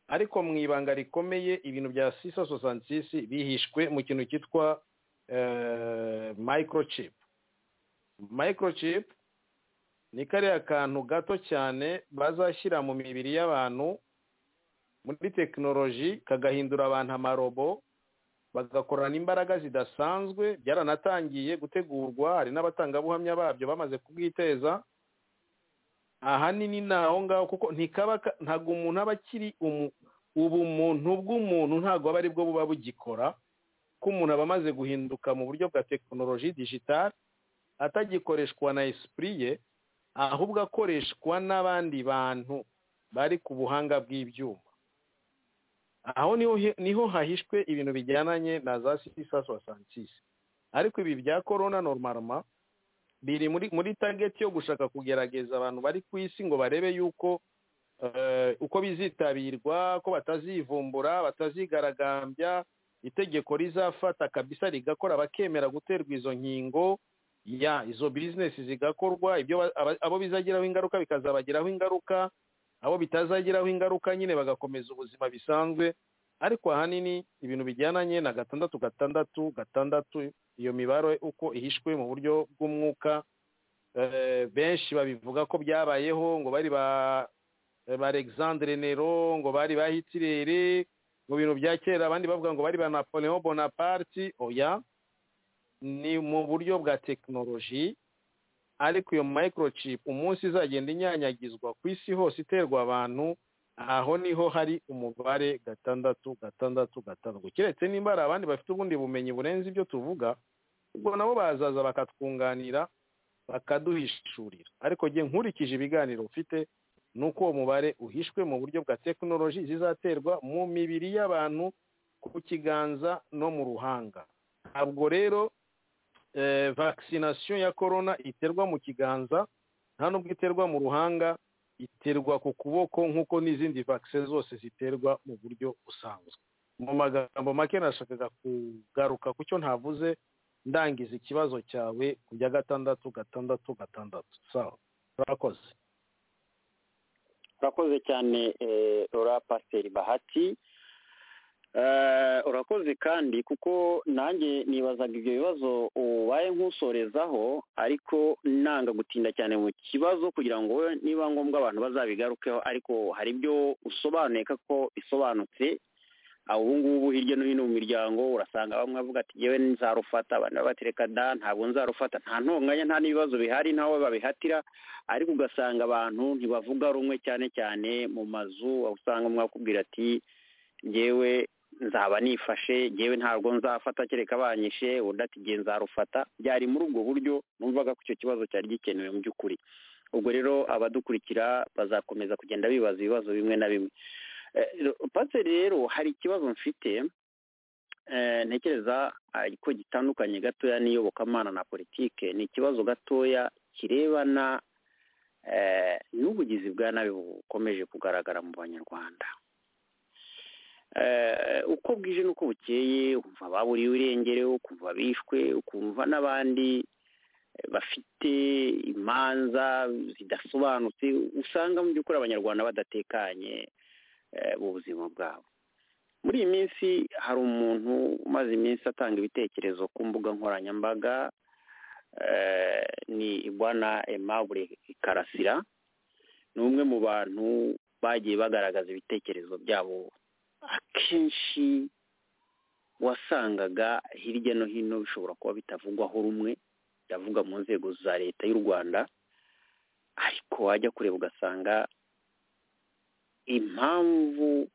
ariko mu ibanga rikomeye ibintu bya sisa sosanti bihishwe mu kintu cyitwa microchip microchip ni kariya kantu gato cyane bazashyira mu mibiri y'abantu muri tekinoloji kagahindura abantu amarobo bagakorana imbaraga zidasanzwe byaranatangiye gutegurwa hari n'abatangabuhamya babyo bamaze kubwiteza ahanini ni aho ngaho kuko ntabwo umuntu aba akiri ubumuntu bw'umuntu ntabwo aba aribwo buba bugikora ko umuntu aba amaze guhinduka mu buryo bwa tekinoloji digitali atagikoreshwa na esipuriye ahubwo akoreshwa n'abandi bantu bari ku buhanga bw'ibyuma aho niho hahishwe ibintu bijyananye na za sisa sosantisi ariko ibi bya korona norumaruma biri muri tageti yo gushaka kugerageza abantu bari ku isi ngo barebe yuko uko bizitabirwa ko batazivumbura batazigaragambya itegeko rizafata kabisa rigakora bakemera guterwa izo nkingo ya izo bizinesi zigakorwa ibyo abo bizagiraho ingaruka bikazabagiraho ingaruka abo bitazagiraho ingaruka nyine bagakomeza ubuzima bisanzwe ariko ahanini ibintu bijyananye na gatandatu gatandatu gatandatu iyo mibare uko ihishwe mu buryo bw'umwuka benshi babivuga ko byabayeho ngo bari ba alexandre nero ngo bari ba hitirere mu bintu bya kera abandi bavuga ngo bari ba napoleon bonaparte oya ni mu buryo bwa tekinoloji ariko iyo microchip umunsi izagenda inyanyagizwa ku isi hose iterwa abantu aho niho hari umubare gatandatu gatandatu gatandatu keretse nimba hari abandi bafite ubundi bumenyi burenze ibyo tuvuga ubwo nabo bazaza bakatwunganira bakaduhishurira ariko njye nkurikije ibiganiro ufite ni uko uwo mubare uhishwe mu buryo bwa tekinoloji zizaterwa mu mibiri y'abantu ku kiganza no mu ruhanga ntabwo rero vakisinasiyo ya korona iterwa mu kiganza nta nubwo iterwa mu ruhanga iterwa ku kuboko nk'uko n'izindi vakise zose ziterwa mu buryo busanzwe mu magambo make nashakaga kugaruka ku cyo ntavuze ndangiza ikibazo cyawe ku bya gatandatu gatandatu gatandatu sawa turakoze urakoze cyane rora pasiteri bahati urakoze kandi kuko nanjye nibazaga ibyo bibazo ubaye nk'usorezaho ariko nanga gutinda cyane mu kibazo kugira ngo niba ngombwa abantu bazabigarukeho ariko hari ibyo usobanuye ko bisobanutse ubu ngubu hirya no hino mu miryango urasanga bamwe bavuga ati yewe nzarufata abandi batereka da ntabwo nzarufata nta ntonganya nta n'ibibazo bihari ntawe babihatira ariko ugasanga abantu ntibavuga rumwe cyane cyane mu mazu usanga mwakubwira ati ngewe nzaba nifashe ngewe ntabwo nzafata kereka banyishe undi ati ngewe nzarufata byari muri ubwo buryo numvaga ko icyo kibazo cyari gikenewe mu by'ukuri ubwo rero abadukurikira bazakomeza kugenda bibaza ibibazo bimwe na bimwe pase rero hari ikibazo mfite ntekereza ko gitandukanye gatoya n'iyobokamana na politike ni ikibazo gatoya kirebana n'ubugizi bwa nabi bukomeje kugaragara mu banyarwanda uko bwije n'uko bukeye ukumva baburiwe irengero ukumva bishwe ukumva n'abandi bafite imanza zidasobanutse usanga mu by'ukuri abanyarwanda badatekanye mu buzima bwabo muri iyi minsi hari umuntu umaze iminsi atanga ibitekerezo ku mbuga nkoranyambaga ni ibwana emabure karasira ni umwe mu bantu bagiye bagaragaza ibitekerezo byabo akenshi wasangaga hirya no hino bishobora kuba bitavugwaho rumwe byavuga mu nzego za leta y'u rwanda ariko wajya kureba ugasanga impamvu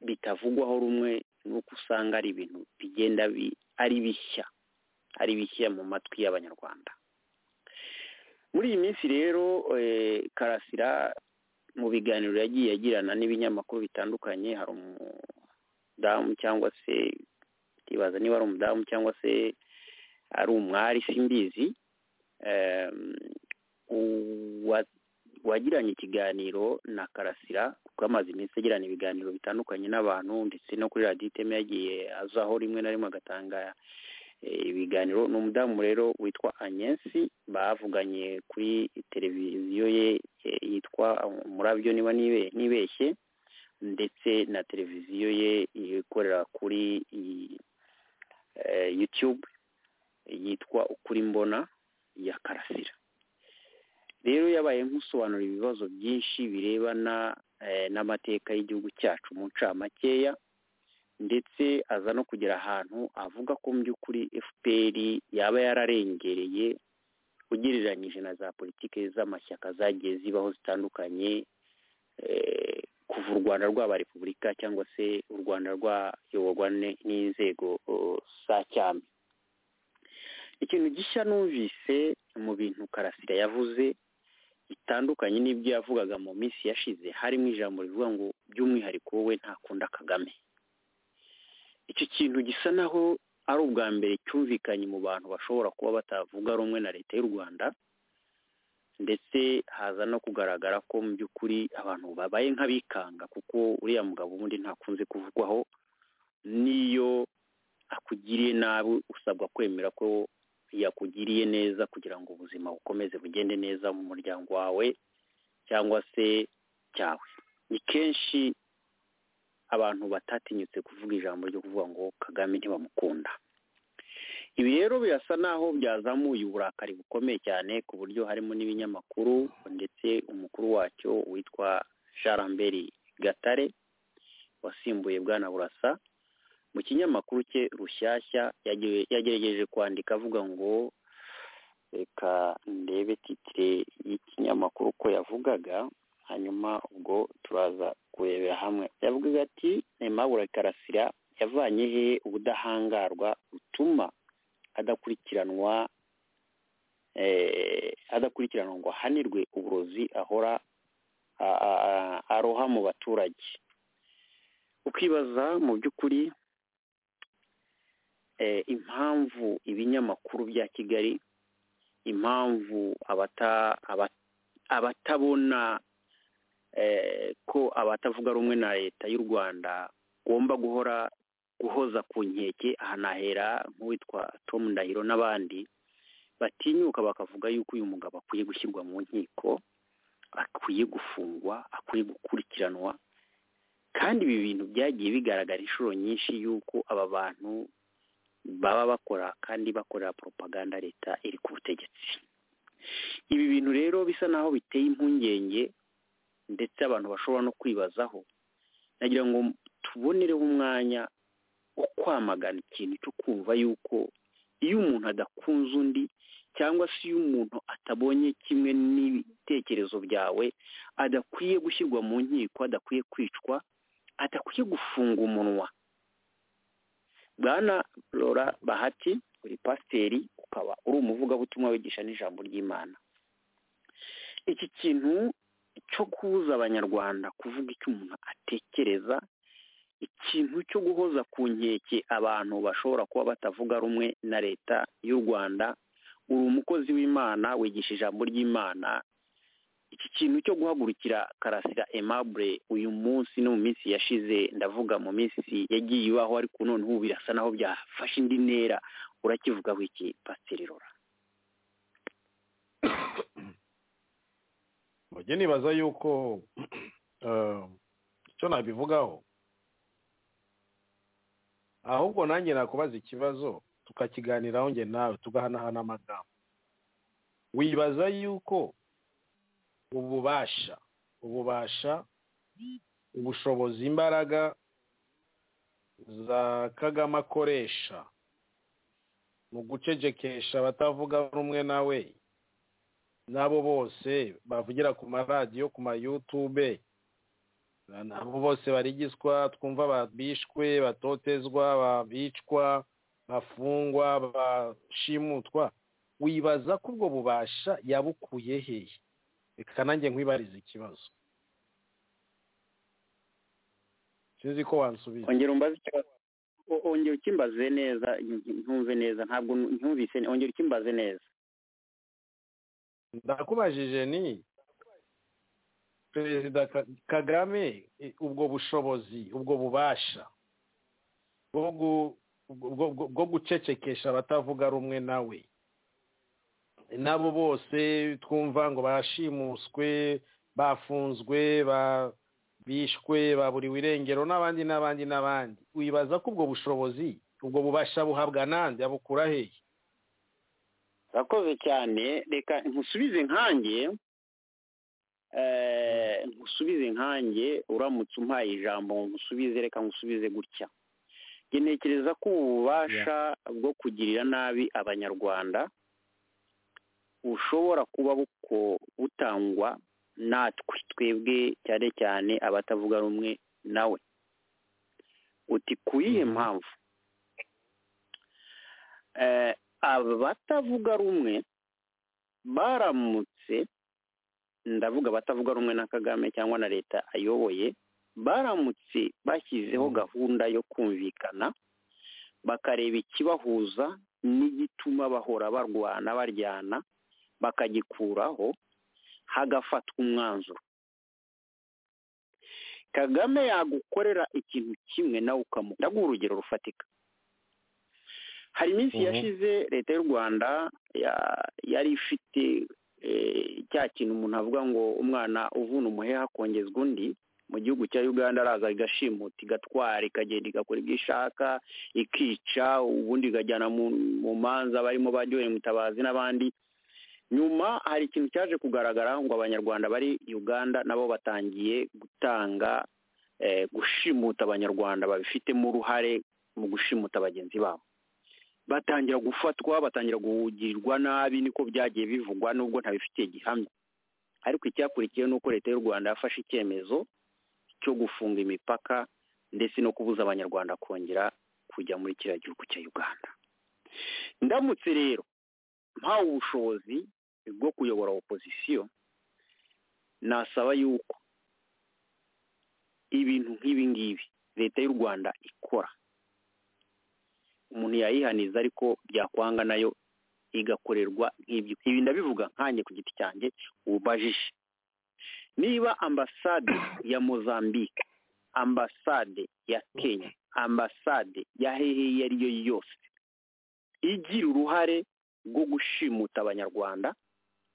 bitavugwaho rumwe ni uko usanga ari ibintu bigenda ari bishya ari bishya mu matwi y'abanyarwanda muri iyi minsi rero karasira mu biganiro yagiye agirana n'ibinyamakuru bitandukanye hari umudamu cyangwa se ndibaza niba ari umudamu cyangwa se ari umwari simbizi wagiranye ikiganiro na karasira kuko amaze iminsi agirana ibiganiro bitandukanye n'abantu ndetse no kuri radiyo iteme yagiye azaho rimwe na rimwe agatanga ibiganiro ni umudamu rero witwa anyensi bavuganye kuri televiziyo ye yitwa umurabyo niba nibeshye ndetse na televiziyo ye ikorera kuri yutube yitwa ukuri mbona ya karasira rero yabaye nk'usobanura ibibazo byinshi birebana n'amateka y'igihugu cyacu mu ncamakeya ndetse aza no kugera ahantu avuga ko mu by'ukuri fpr yaba yararengereye ugereranyije na za politiki z'amashyaka zagiye zibaho zitandukanye kuva u rwanda rwaba repubulika cyangwa se u rwanda rwayoborwa n'inzego za cyami ikintu gishya numvise mu bintu karasira yavuze bitandukanye n'ibyo yavugaga mu minsi yashize harimo ijambo rivuga ngo by'umwihariko wowe ntakunda kagame icyo kintu gisa naho ari ubwa mbere cyumvikanye mu bantu bashobora kuba batavuga rumwe na leta y'u rwanda ndetse haza no kugaragara ko mu by'ukuri abantu babaye nk'abikanga kuko uriya mugabo ubundi ntakunze kuvugwaho n'iyo akugiriye nabi usabwa kwemera ko yakugiriye neza kugira ngo ubuzima bukomeze bugende neza mu muryango wawe cyangwa se cyawe ni kenshi abantu batatinyutse kuvuga ijambo ryo kuvuga ngo kagame ntibamukunda ibi rero birasa naho byazamuye uburakari bukomeye cyane ku buryo harimo n'ibinyamakuru ndetse umukuru wacyo witwa jaramberi gatare wasimbuye bwana burasa mu kinyamakuru cye rushyashya yagerageje kwandika avuga ngo reka ndebe titire y'ikinyamakuru ko yavugaga hanyuma ubwo turaza kurebera hamwe yavugaga ati nemabura karasira yavanye he ubudahangarwa butuma adakurikiranwa adakurikiranwa ngo ahanirwe uburozi ahora aroha mu baturage ukibaza mu by'ukuri impamvu ibinyamakuru bya kigali impamvu abatabona ko abatavuga rumwe na leta y'u rwanda ugomba guhora guhoza ku nkeke ahanahera nk'uwitwa Tom Ndahiro n'abandi batinyuka bakavuga yuko uyu mugabo akwiye gushyirwa mu nkiko akwiye gufungwa akwiye gukurikiranwa kandi ibi bintu byagiye bigaragara inshuro nyinshi y'uko aba bantu baba bakora kandi bakorera propaganda leta iri ku butegetsi ibi bintu rero bisa naho biteye impungenge ndetse abantu bashobora no kwibazaho nagira ngo tubonereho umwanya wo kwamagana ikintu cyo kumva yuko iyo umuntu adakunze undi cyangwa se iyo umuntu atabonye kimwe n'ibitekerezo byawe adakwiye gushyirwa mu nkiko adakwiye kwicwa adakwiye gufunga umunwa bwana rora bahati uri pasiteri ukaba uri umuvugabutumwa wigisha n'ijambo ry'imana iki kintu cyo kubuza abanyarwanda kuvuga icyo umuntu atekereza ikintu cyo guhoza ku nkeke abantu bashobora kuba batavuga rumwe na leta y'u rwanda uri umukozi w'imana wigisha ijambo ry'imana iki kintu cyo guhagurukira karasira emabure uyu munsi no mu minsi yashize ndavuga mu minsi yagiye ibaho ariko none ubu birasa naho byafashe indi ntera urakivugaho iki pasiteri rora mujye nibaza yuko icyo nabivugaho ahubwo nanjye nakubaza ikibazo tukakiganiraho njye nawe tugahanahana amagambo wibaza yuko ububasha ububasha ubushobozi imbaraga za kagame akoresha mu gucecekesha abatavuga rumwe nawe n'abo bose bavugira ku maradiyo ku mayutube nabo bose barigizwa twumva babishwe batotezwa babicwa bafungwa bashimutwa wibaza ko ubwo bubasha yabukuye hehe reka nanjye nkwibariza ikibazo sinzi ko wansubiza ongera umbaze ikibazo ongera ukimbaze neza ntumve neza ntabwo ntumvise ongera ukimbaze neza ndakubajije ni perezida kagame ubwo bushobozi ubwo bubasha bwo gucecekesha abatavuga rumwe nawe nabo bose twumva ngo bashimuswe bafunzwe bishwe baburiwe irengero n'abandi n'abandi n'abandi wibaza ko ubwo bushobozi ubwo bubasha buhabwa n'andi abukura hehe urakoze cyane reka nkusubize nkange nkusubize nkange uramutse umpaye ijambo nkusubize reka nkusubize gutya ntekereza ko ububasha bwo kugirira nabi abanyarwanda bushobora kuba butangwa natwe twebwe cyane cyane abatavuga rumwe nawe uti ku yihe mpamvu abatavuga rumwe baramutse ndavuga abatavuga rumwe na kagame cyangwa na leta ayoboye baramutse bashyizeho gahunda yo kumvikana bakareba ikibahuza n'igituma bahora barwana baryana bakagikuraho hagafatwa umwanzuro kagame yagukorera ikintu kimwe nawe ukamuha ndaguha urugero rufatika hari iminsi yashize leta y'u rwanda yari ifite cya kintu umuntu avuga ngo umwana uvuna umuheha akongezwa undi mu gihugu cya uganda araza igashimuta igatwara ikagenda igakora ibyo ishaka ikica ubundi ikajyana mu manza barimo baryoheye mutabazi n'abandi nyuma hari ikintu cyaje kugaragara ngo abanyarwanda bari uganda nabo batangiye gutanga gushimuta abanyarwanda babifitemo uruhare mu gushimuta bagenzi babo batangira gufatwa batangira guhugirwa nabi niko byagiye bivugwa nubwo ntabifitiye gihamya ariko icyakurikiyeho ni uko leta y'u rwanda yafashe icyemezo cyo gufunga imipaka ndetse no kubuza abanyarwanda kongera kujya muri kiriya gihugu cya uganda ndamutse rero mpawe ubushobozi bwo kuyobora opozisiyo nasaba yuko ibintu nk'ibi ngibi leta y'u rwanda ikora umuntu yayihaniza ariko byakwanga nayo igakorerwa nk'ibyo ibi ndabivuga nkanjye ku giti cyanjye ubajije niba ambasade ya mozambique ambasade ya kenya ambasade ya hehe iyo ari yo yose igira uruhare rwo gushimuta abanyarwanda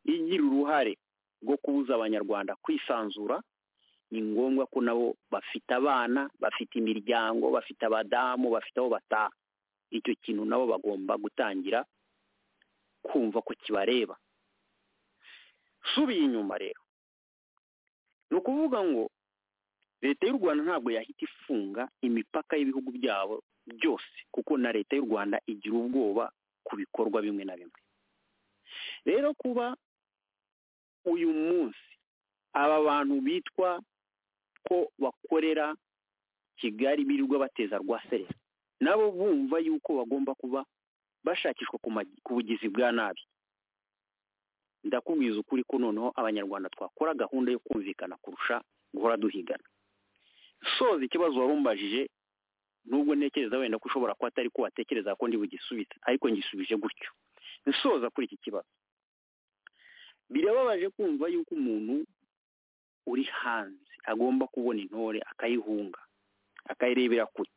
igira uruhare rwo kubuza abanyarwanda kwisanzura ni ngombwa ko nabo bafite abana bafite imiryango bafite abadamu bafite aho bataha icyo kintu nabo bagomba gutangira kumva ko kibareba subiye inyuma rero ni ukuvuga ngo leta y'u rwanda ntabwo yahita ifunga imipaka y'ibihugu byabo byose kuko na leta y'u rwanda igira ubwoba ku bikorwa bimwe na bimwe rero kuba uyu munsi aba bantu bitwa ko bakorera kigali birirwa bateza rwaserera nabo bumva yuko bagomba kuba bashakishwa ku bugizi bwa nabi ndakubwiza ukuri ko noneho abanyarwanda twakora gahunda yo kumvikana kurusha guhora duhigana soza ikibazo warumbajije nubwo ntekereza wenda ko ushobora kuba atari ko watekereza ko ndi bugisubize ariko ngisubije gutyo nsoza kuri iki kibazo birababaje kumva yuko umuntu uri hanze agomba kubona intore akayihunga akayirebera kure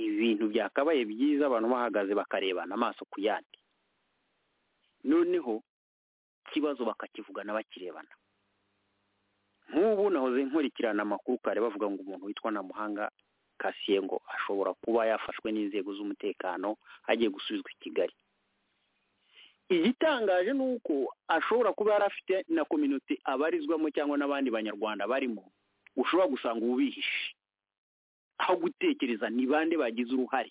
ibintu byakabaye byiza abantu bahagaze bakarebana amaso ku yandi noneho ikibazo bakakivugana bakirebana nk'ubu nahoze nkurikirana amakuru kare bavuga ngo umuntu witwa namuhanga kasiye ngo ashobora kuba yafashwe n'inzego z'umutekano agiye gusubizwa i kigali igitangaje ni uko ashobora kuba yari afite na kominote abarizwamo cyangwa n'abandi banyarwanda barimo ushobora gusanga ubihishe aho gutekereza ni bande bagize uruhare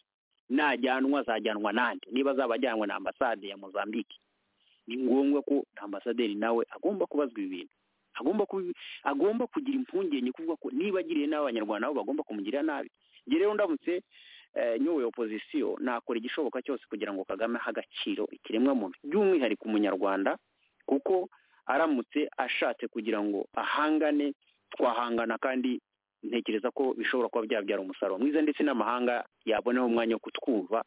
najyanwa azajyanwa nande niba azaba ajyanwa na ambasade ya mozambique ni ngombwa ko ambasaderi nawe agomba kubazwa ibi bintu agomba agomba kugira impungenge kuvuga ko niba agiriye nabi abanyarwanda nabo bagomba kumugirira nabi njye rero ndamutse nyoboye opozisiyo nakora igishoboka cyose kugira ngo kagame ahe agaciro ikiremwamuntu by'umwihariko umunyarwanda kuko aramutse ashatse kugira ngo ahangane twahangana kandi ntekereza ko bishobora kuba byabyara umusaruro mwiza ndetse n'amahanga yabonaho umwanya wo kutwumva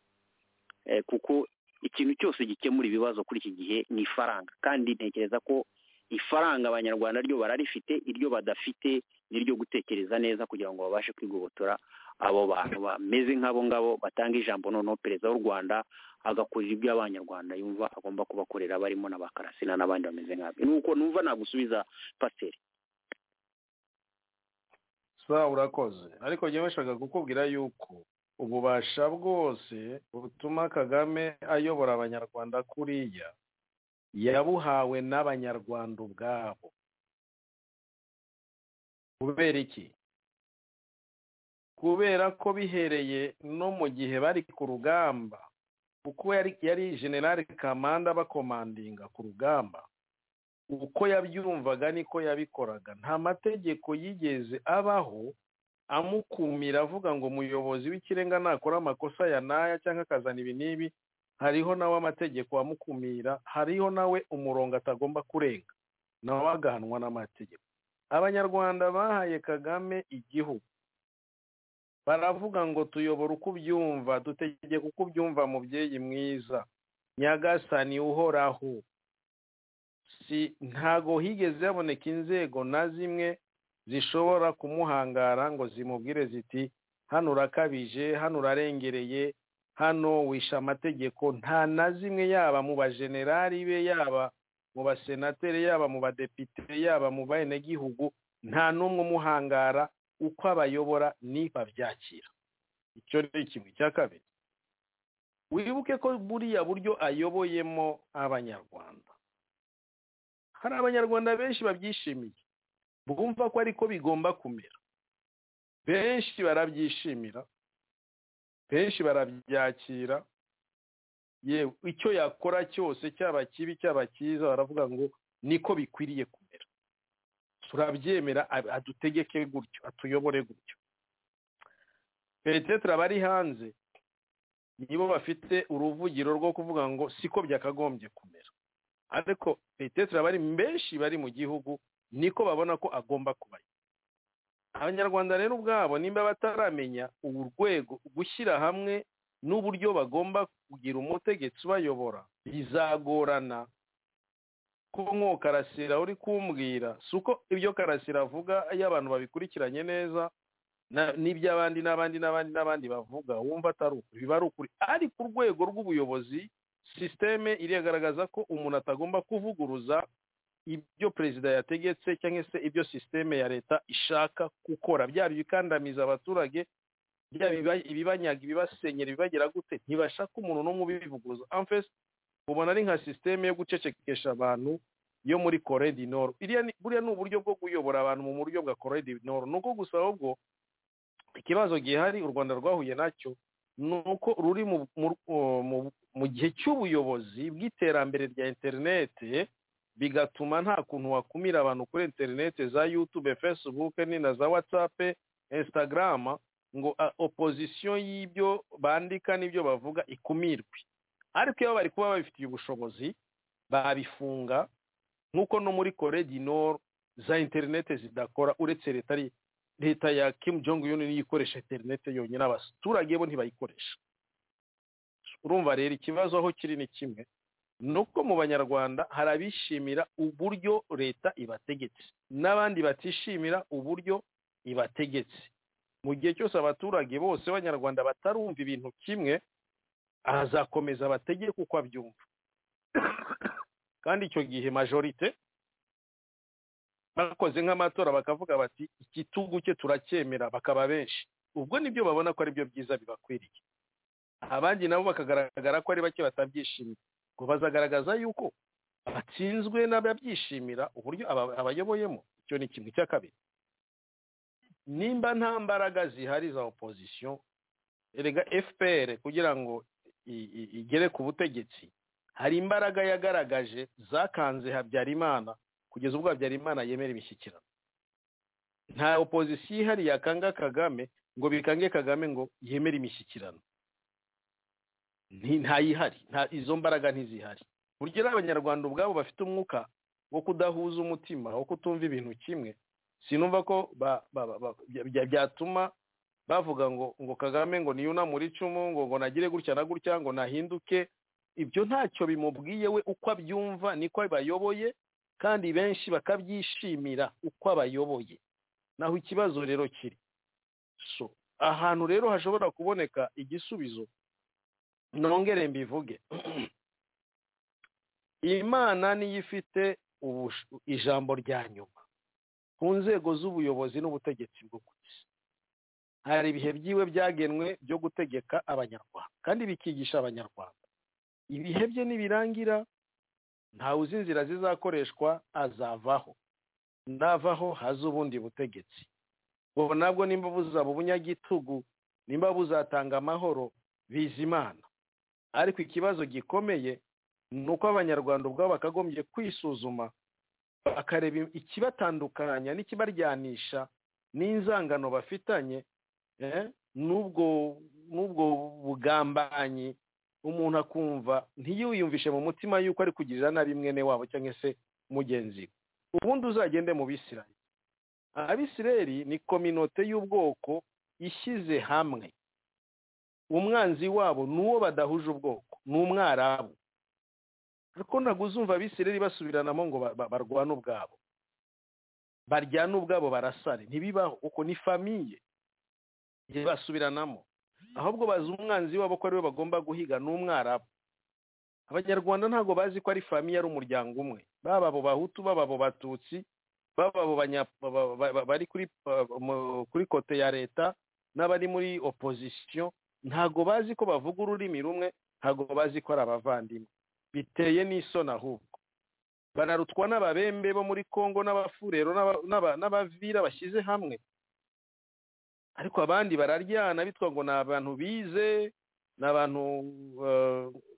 kuko ikintu cyose gikemura ibibazo kuri iki gihe ni ifaranga kandi ntekereza ko ifaranga abanyarwanda ryo bararifite iryo badafite n'iryo gutekereza neza kugira ngo babashe kwigobotora abo bantu bameze nk'abo ngabo batanga ijambo noneho perezida w'u rwanda agakora ibyo abanyarwanda yumva agomba kubakorera barimo na ba karasina n'abandi bameze nk'abo nuko numva nagusubiza pasiteri sawa urakoze ariko njyewe nshaka kukubwira yuko ububasha bwose butuma kagame ayobora abanyarwanda kuriya yabuhawe n'abanyarwanda ubwabo kubera iki kubera ko bihereye no mu gihe bari ku rugamba kuko yari generale kamanda bakomandinga ku rugamba uko yabyumvaga niko yabikoraga nta mategeko yigeze abaho amukumira avuga ngo umuyobozi w'ikirenga nakora amakosa ya naya cyangwa akazana ibi n'ibi hariho nawe amategeko amukumira hariho nawe umurongo atagomba kurenga nawe agahanwa n'amategeko abanyarwanda bahaye kagame igihugu baravuga ngo tuyobora uko ubyumva dutegeka uko ubyumva mubyeyi mwiza nyagasani uhoraho si ntago higeze haboneka inzego na zimwe zishobora kumuhangara ngo zimubwire ziti hano urakabije hano urarengereye hano wisha amategeko nta na zimwe yaba mu bajenerali be yaba mu basenateri yaba mu badepite yaba mu bahenegihugu nta n'umwe umuhangara uko abayobora ntibabyakira icyo ni kimwe cya kabiri wibuke ko buriya buryo ayoboyemo abanyarwanda hari abanyarwanda benshi babyishimiye bumva ko ariko bigomba kumera benshi barabyishimira benshi barabyakira yewe icyo yakora cyose cyaba kibi cyaba cyiza baravuga ngo niko bikwiriye kumera turabyemera adutegeke gutyo atuyobore gutyo peretetere abari hanze nibo bafite uruvugiro rwo kuvuga ngo siko byakagombye kumera ariko peretetere abari benshi bari mu gihugu niko babona ko agomba kubayo abanyarwanda rero ubwabo nimba bataramenya urwego gushyira hamwe n'uburyo bagomba kugira umutegetsi ubayobora bizagorana ko nk'uwo karasira uri kumbwira si uko ibyo karasira avuga iyo abantu babikurikiranye neza n'iby'abandi n'abandi n'abandi n'abandi bavuga wumva atari ukuri biba ari ukuri ariko urwego rw'ubuyobozi sisiteme iragaragaza ko umuntu atagomba kuvuguruza ibyo perezida yategetse cyangwa se ibyo sisiteme ya leta ishaka gukora byaba ibikandamiza abaturage byaba ibibanyaga ibibasenyera ibibagera gute ntibasha ko umuntu n'umwe ubivuguruza amfesi ubona ari nka sisiteme yo gucecekesha abantu yo muri koredi noro buriya ni uburyo bwo kuyobora abantu mu buryo bwa koredi noro ni uko gusa ahubwo ikibazo gihari u rwanda rwahuye nacyo ni uko ruri mu gihe cy'ubuyobozi bw'iterambere rya interinete bigatuma nta kuntu wakumira abantu kuri interinete za yutube fesibuke ni na za watsapu insitagarama ngo opozisiyo y'ibyo bandika n'ibyo bavuga ikumirwe ariko iyo bari kuba babifitiye ubushobozi babifunga nk'uko no muri koredi noro za interinete zidakora uretse leta leta ya kimu jongo yuni niyo ikoresha interinete yonyine abaturage bo ntibayikoresha urumva rero ikibazo aho kiri ni kimwe ni uko mu banyarwanda hari abishimira uburyo leta ibategetse n'abandi batishimira uburyo ibategetse mu gihe cyose abaturage bose b'abanyarwanda batarumva ibintu kimwe azakomeza bategeke uko abyumva kandi icyo gihe majorite bakoze nk'amatora bakavuga bati igitugu cye turacyemera bakaba benshi ubwo nibyo babona ko aribyo byiza bibakwiriye abandi nabo bakagaragara ko ari bake batabyishimiye ngo bazagaragaza yuko batsinzwe n'ababyishimira uburyo abayoboyemo icyo ni kimwe cya kabiri nimba nta mbaraga zihari za opozisiyo erega fpr kugira ngo igere ku butegetsi hari imbaraga yagaragaje zakanze habyarimana kugeza ubwo habyarimana yemera imishyikirano nta opozisiyo ihari yakanga kagame ngo bikange kagame ngo yemere imishyikirano ntayihari izo mbaraga ntizihari burya abanyarwanda ubwabo bafite umwuka wo kudahuza umutima wo kutumva ibintu kimwe sinumva ko byatuma bavuga ngo ngo kagame ngo niyunamure icumu ngo ngo nagire gutya na gutya ngo nahinduke ibyo ntacyo bimubwiye we uko abyumva niko bayoboye kandi benshi bakabyishimira uko abayoboye naho ikibazo rero kiri so ahantu rero hashobora kuboneka igisubizo nongere mbivuge imana niyo ifite ijambo rya nyuma ku nzego z'ubuyobozi n'ubutegetsi bwo ku isi hari ibihe byiwe byagenwe byo gutegeka abanyarwanda kandi bikigisha abanyarwanda ibihe bye nibirangira ntawe uzi inzira zizakoreshwa azavaho navaho haza ubundi butegetsi ubu nabwo nimba buzaba ubunyagitugu nimba buzatanga amahoro bizimana ariko ikibazo gikomeye ni uko abanyarwanda ubwabo bakagombye kwisuzuma bakareba ikibatandukanya n'ikibaryanisha n'inzangano bafitanye n'ubwo n'ubwo bugambanyi umuntu akumva ntiyiyumvishe mu mutima yuko ari kugirira nabi mwene wabo cyangwa se mugenzi we ubundi uzagende mu bisirayeri abisirayeri ni kominote y'ubwoko ishyize hamwe umwanzi wabo ni uwo badahuje ubwoko ni umwarabu ariko ntabwo uzumva abisirayeri basubiranamo ngo barwane ubwabo baryane ubwabo barasare ntibibaho uko ni famiye basubiranamo ahubwo bazi umwanzi wabo ko ariwe bagomba guhiga n'umwarabu abanyarwanda ntabwo bazi ko ari famiye ari umuryango umwe baba abo bahutu baba abo batutsi baba abo bari kuri kote ya leta n'abari muri opozisiyo ntabwo bazi ko bavuga ururimi rumwe ntabwo bazi ko ari abavandimwe biteye n'isoni ahubwo bararutwa n'ababembe bo muri congo n'abafurero n'abavira bashyize hamwe ariko abandi bararyana bitwa ngo ni abantu bize ni abantu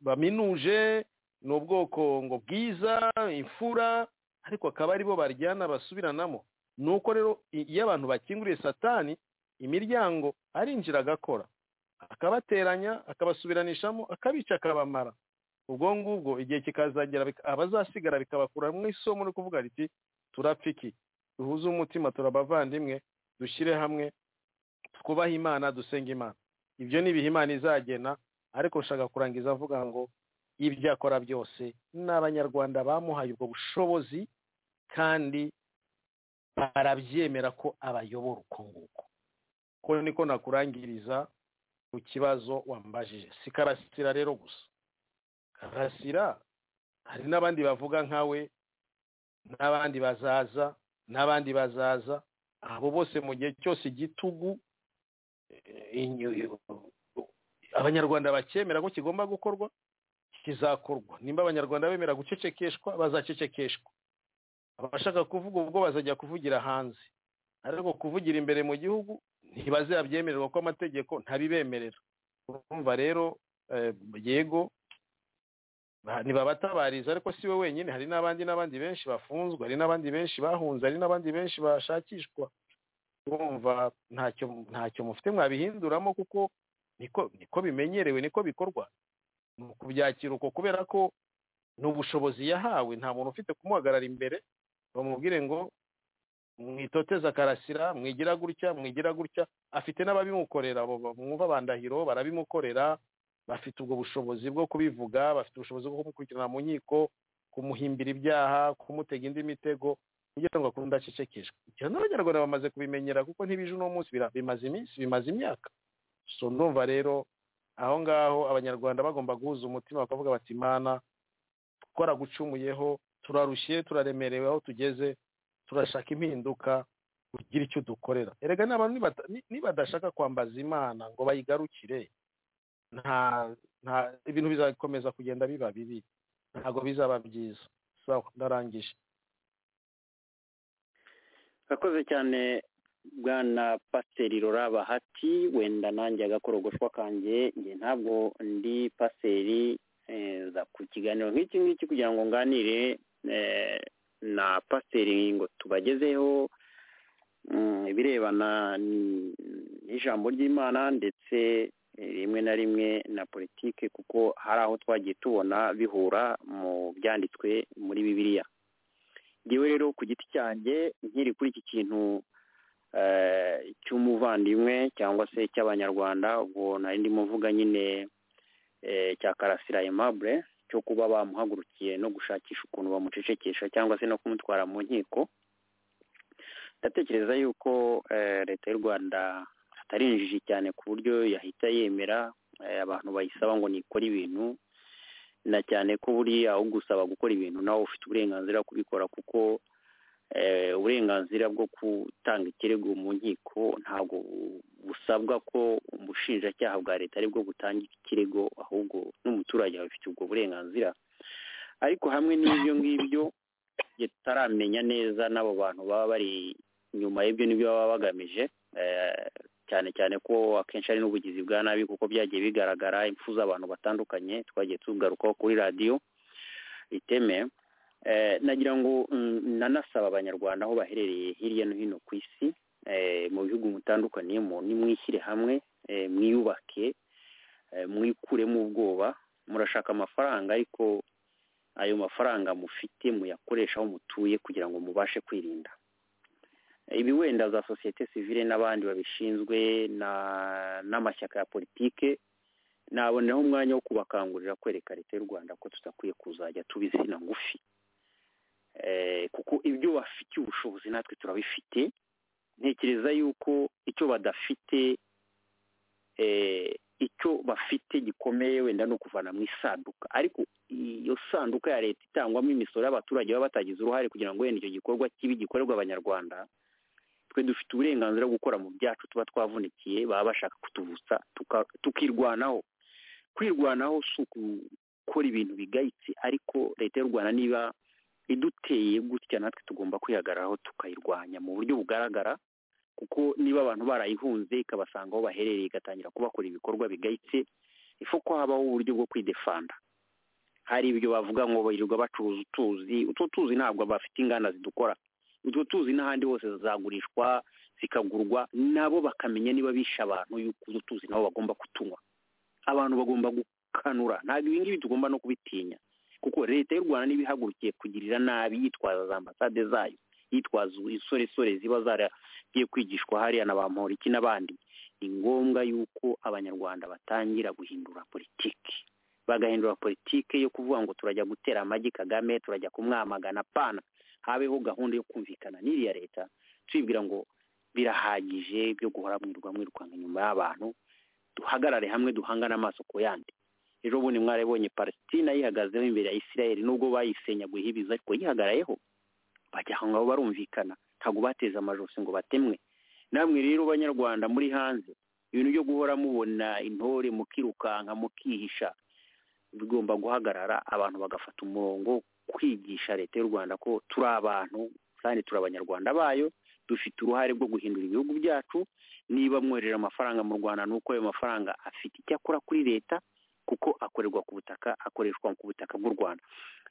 baminuje ni ubwoko ngo bwiza imfura ariko akaba aribo baryana basubiranamo ni uko rero iyo abantu bakinguriye satani imiryango arinjira agakora akabateranya akabasubiranishamo akabica akabamara ubwo ngubwo igihe kikazagera abazasigara bikabakura mu isomo no kuvuga riti turapfa iki duhuze umutima turabavandimwe dushyire hamwe twubahe imana dusenga imana ibyo ni ibihe imana izagena ariko nshaka kurangiza avuga ngo y'ibyo akora byose ni abanyarwanda bamuhaye ubwo bushobozi kandi barabyemera ko abayobora uko nguko ko niko nakurangiriza ku kibazo wambajije si karasira rero gusa karasira hari n'abandi bavuga nkawe n'abandi bazaza n'abandi bazaza abo bose mu gihe cyose igitugu abanyarwanda bakemera ko kigomba gukorwa kizakorwa nimba abanyarwanda bemera gucecekeshwa bazacecekeshwa abashaka kuvuga ubwo bazajya kuvugira hanze ariko kuvugira imbere mu gihugu ntibazabyemererwa ko amategeko ntabibemerera urumva rero yego ntibabatabariza ariko si we wenyine hari n'abandi n'abandi benshi bafunzwe hari n'abandi benshi bahunze hari n'abandi benshi bashakishwa urumva ntacyo ntacyo mufite mwabihinduramo kuko niko bimenyerewe niko bikorwa ni ukubyakira uko kubera ko ni ubushobozi yahawe nta muntu ufite kumuhagarara imbere bamubwire ngo mwitoteza karasira mwigira gutya mwigira gutya afite n'ababimukorera mwumva bandahiro barabimukorera bafite ubwo bushobozi bwo kubivuga bafite ubushobozi bwo kumukurikirana mu nkiko kumuhimbira ibyaha kumutega indi mitego kugira ngo akunde acecekeshwe ibyo n'abanyarwanda bamaze kubimenyera kuko ntibije uno munsi bimaze iminsi bimaze imyaka so ndumva rero aho ngaho abanyarwanda bagomba guhuza umutima bakavuga bati imana twaragucumuyeho turarushye turaremerewe aho tugeze turashaka impinduka ugira icyo dukorera erega n'abantu nibadashaka kwambaza imana ngo bayigarukire nta nta ibintu bizakomeza kugenda biba bibi ntabwo bizaba byiza sawa ndarangije urakoze cyane bwana pasiteri ruraba hati wenda nanjye agakorogoshwa kanjye nge ntabwo ndi pasiteri ku kiganiro nk'iki ngiki kugira ngo nganire na pasiteri ngo tubagezeho ibirebana n'ijambo ry'imana ndetse rimwe na rimwe na politike kuko hari aho twagiye tubona bihura mu byanditswe muri bibiliya ngewe rero ku giti cyanjye nkiri kuri iki kintu cy'umuvandimwe cyangwa se cy'abanyarwanda ubwo nari ndimo mvuga nyine cya karasira aimable cyo kuba bamuhagurukiye no gushakisha ukuntu bamucecekesha cyangwa se no kumutwara mu nkiko ndatekereza yuko leta y'u rwanda atarinjije cyane ku buryo yahita yemera abantu bayisaba ngo nikore ibintu na cyane ko buriya aho gusaba gukora ibintu nawe ufite uburenganzira bwo kubikora kuko uburenganzira bwo gutanga ikirego mu nkiko ntabwo busabwa ko ubushinjacyaha bwa leta aribwo butanga ikirego ahubwo n'umuturage abifitiye ubwo burenganzira ariko hamwe n'ibyo ngibyo tutaramenya neza n'abo bantu baba bari inyuma y'ibyo n'ibyo baba bagamije cyane cyane ko akenshi ari n'ubugizi bwa nabi kuko byagiye bigaragara impfu z'abantu batandukanye twagiye tugarukaho kuri radiyo iteme nagira ngo nanasaba abanyarwanda aho baherereye hirya no hino ku isi mu bihugu mutandukaniyemo nimwishyire hamwe mwiyubake mwikuremo ubwoba murashaka amafaranga ariko ayo mafaranga mufite muyakoresha aho mutuye kugira ngo mubashe kwirinda ibi wenda za sosiyete sivile n'abandi babishinzwe n'amashyaka ya politike naboneraho umwanya wo kubakangurira kwereka leta y'u rwanda ko tudakwiye kuzajya tuba izina ngufi kuko ibyo bafitiye ubushobozi natwe turabifite ntekereza yuko icyo badafite icyo bafite gikomeye wenda ni ukuvana mu isanduka ariko iyo sanduka ya leta itangwamo imisoro y'abaturage baba batagize uruhare kugira ngo wenda icyo gikorwa kibi gikorerwa abanyarwanda twe dufite uburenganzira bwo gukora mu byacu tuba twavunikiye baba bashaka kutuvutsa tukirwanaho kwirwanaho si ukukora ibintu bigayitse ariko leta y'u rwanda niba iduteye gutya natwe tugomba kwihagararaho tukayirwanya mu buryo bugaragara kuko niba abantu barayihunze ikabasanga aho baherereye igatangira kubakora ibikorwa bigayitse ifu ko habaho uburyo bwo kwidefanda hari ibyo bavuga ngo birirwa bacuruza utuzi utwo tuzi ntabwo bafite inganda zidukora utwo tuzi n'ahandi hose zizagurishwa zikagurwa nabo bakamenya niba bishe abantu yuko utwo tuzi nabo bagomba kutunywa abantu bagomba gukanura ntabwo ibi ngibi tugomba no kubitinya kuko leta y'u rwanda niba ihagurukiye kugirira nabi yitwaza za ambasade zayo yitwaza insoresore ziba zaragiye kwigishwa hariya na ba mporiki n'abandi ni ngombwa yuko abanyarwanda batangira guhindura politiki bagahindura politike yo kuvuga ngo turajya gutera amagi kagame turajya kumwamagana pana habeho gahunda yo kumvikana n'iriya leta tuyibwira ngo birahagije byo guhora mwirirwa mwirukanka inyuma y'abantu duhagarare hamwe duhangane amaso ku yandi ejo bundi mwarabonye palesitina yihagazeho imbere ya isirayeli nubwo bayisenyaguyeho ibiza ariko yihagarayeho bajya aho ngaho barumvikana ntabwo bateze amajosi ngo batemwe namwe rero banyarwanda muri hanze ibintu byo guhora mubona intore mukirukanka mukihisha bigomba guhagarara abantu bagafata umurongo kwigisha leta y'u rwanda ko turi abantu kandi turi abanyarwanda bayo dufite uruhare rwo guhindura ibihugu byacu niba mwoherera amafaranga mu rwanda ni uko ayo mafaranga afite icyo akora kuri leta kuko akorerwa ku butaka akoreshwa ku butaka bw'u rwanda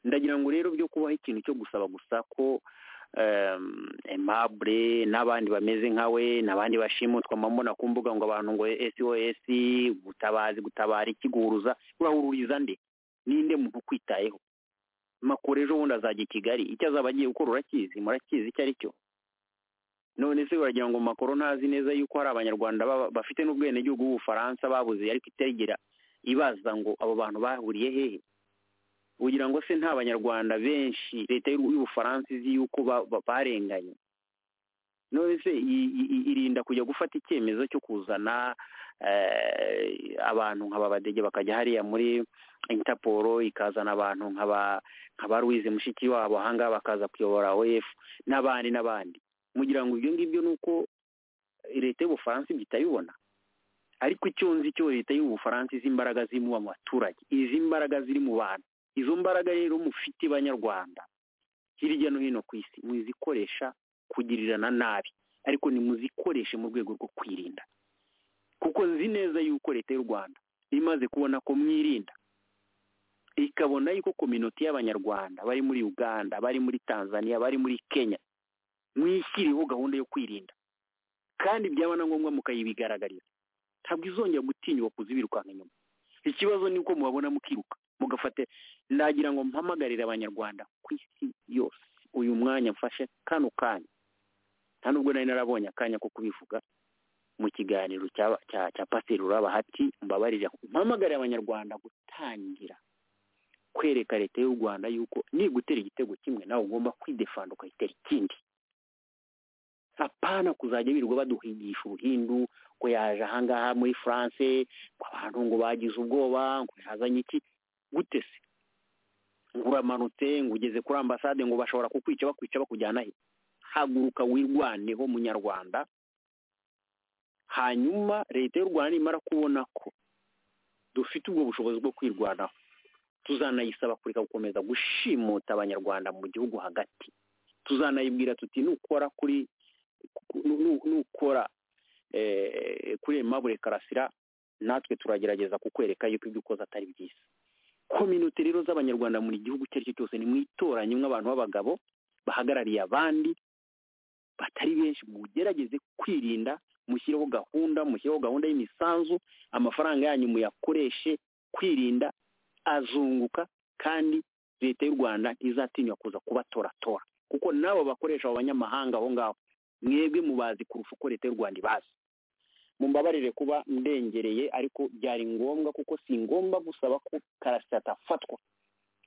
ndagira ngo rero byo kubaho ikintu cyo gusaba gusa ko emabure n'abandi bameze nkawe n'abandi bashimutwa amamona ku mbuga ngo abantu ngo sos gutabazi gutabara ikiguruza urahururiza nde ninde muntu ukwitayeho makuru ejo bundi azajya i kigali icyo azaba agiye gukora urakizi murakizi icyo ari cyo none se baragira ngo makoro ntazi neza yuko hari abanyarwanda bafite n'ubwenegihugu b'ubufaransa babuze ariko itegera ibaza ngo abo bantu bahuriye hehe ugira ngo se nta banyarwanda benshi leta y'ubufaransa izi yuko barenganye none se irinda kujya gufata icyemezo cyo kuzana abantu nk'ababadege bakajya hariya muri intaporo ikazana abantu nk'aba ruwize mushiki wabo ahangaha bakaza kuyobora oefu n'abandi n'abandi mugira ngo ibyo ngibyo ni uko leta y'ubufaransa ibyo itayibona ariko icyo nzi cyo leta y'ubufaransa izi imbaraga ziri mu baturage izi imbaraga ziri mu bantu izo mbaraga rero mufite banyarwanda hirya no hino ku isi muzikoresha kugirirana nabi ariko nimuzikoreshe mu rwego rwo kwirinda kuko nzi neza yuko leta y'u rwanda imaze kubona ko mwirinda ikabona yuko kominoti y'abanyarwanda bari muri uganda bari muri tanzania bari muri kenya mwishyiriho gahunda yo kwirinda kandi byaba na ngombwa mukayibigaragariza ntabwo izongera gutinyuka kuza ibirukanka inyuma ikibazo ni uko mubabona mukiruka mugafata nagira ngo mpamagarire abanyarwanda ku isi yose uyu mwanya mfashe kano kanya nta nubwo nari narabonye akanya ko kubivuga mu kiganiro cya pasiteri uraba hati mbabarira mpamagarire abanyarwanda gutangira kwereka leta y'u rwanda yuko nigutera igitego kimwe nawe ugomba kwidefanda ukayitera ikindi apana kuzajya birirwa baduhigisha ubuhindu ngo yaje ahangaha muri france ngo abantu ngo bagize ubwoba ngo yazanye iki gute se ngo uramanutse ngo ugeze kuri ambasade ngo bashobora kukwica bakwica bakujyana he haguruka wirwaneho munyarwanda hanyuma leta y'u rwanda nimara kubona ko dufite ubwo bushobozi bwo kwirwanaho tuzanayisaba kureka gukomeza gushimuta abanyarwanda mu gihugu hagati tuzanayibwira tuti nukora kuri nukora kuri emabure karasira natwe turagerageza kukwereka yuko ibyo ukoze atari byiza kominote rero z'abanyarwanda muri gihugu icyo ari cyo cyose ni mwitoranye nk'abantu b'abagabo bahagarariye abandi batari benshi mugerageze kwirinda mushyireho gahunda mushyireho gahunda y'imisanzu amafaranga yanyu muyakoreshe kwirinda azunguka kandi leta y'u rwanda ntizatinywa kuza kubatoratora kuko n'abo bakoresha abo banyamahanga aho ngaho mwebwe mubazi kurusha uko leta y'u rwanda ibazi mumbabarire kuba ndengereye ariko byari ngombwa kuko si ngombwa gusaba ko karasita atafatwa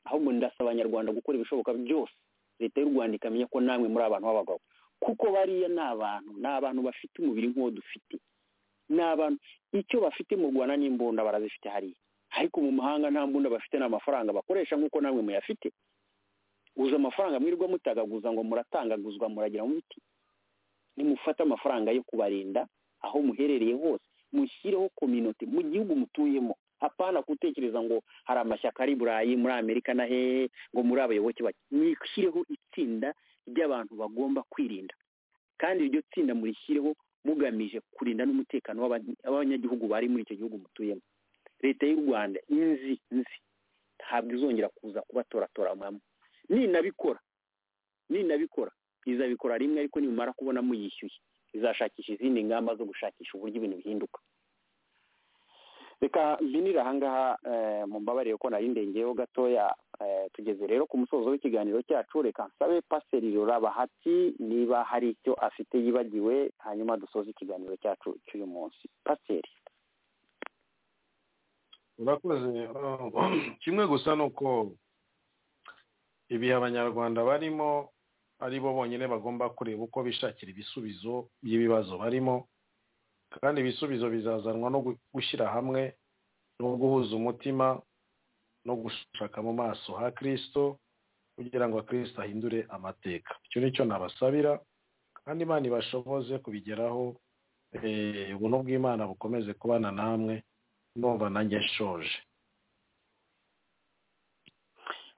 ahubwo ndasaba abanyarwanda gukora ibishoboka byose leta y'u rwanda ikamenya ko namwe muri abantu b'abagabo kuko bariya ni abantu ni abantu bafite umubiri nk'uwo dufite ni abantu icyo bafite mu rwanda n'imbunda barazifite hariya ariko mu mahanga nta mbunda bafite ni amafaranga bakoresha nk'uko namwe muyafite guza amafaranga mwirirwa mutagaguza ngo muratangaguzwa muragira muti nimufate amafaranga yo kubarinda aho muherereye hose mushyireho kominote mu gihugu mutuyemo apana gutekereza ngo hari amashyaka ari burayi muri amerika na hehe ngo muri abayoboke bake mwishyireho itsinda ry'abantu bagomba kwirinda kandi iryo tsinda murishyireho mugamije kurinda n'umutekano w'abanyagihugu bari muri icyo gihugu mutuyemo leta y'u rwanda inzi nzi ntabwo izongera kuza kubatoratora mwamwe ninabikora ninabikora izabikora rimwe ariko nimumara kubona muyishyuye izashakisha izindi ngamba zo gushakisha uburyo ibintu bihinduka reka mbinire ahangaha mu mbabarire ko nari ndengeyeho gatoya tugeze rero ku musozo w'ikiganiro cyacu reka nsabe paseri ruraba hati niba hari icyo afite yibagiwe hanyuma dusoze ikiganiro cyacu cy'uyu munsi paseri urakoze kimwe gusa ni uko ibihe abanyarwanda barimo ari bo bonyine bagomba kureba uko bishakira ibisubizo by'ibibazo barimo kandi ibisubizo bizazanwa no gushyira hamwe no guhuza umutima no gushaka mu maso ha kirisito kugira ngo kirisito ahindure amateka icyo ni cyo nabasabira kandi imana ibashoboze kubigeraho ubuntu bw'imana bukomeze kubana namwe numva nanjye nshoje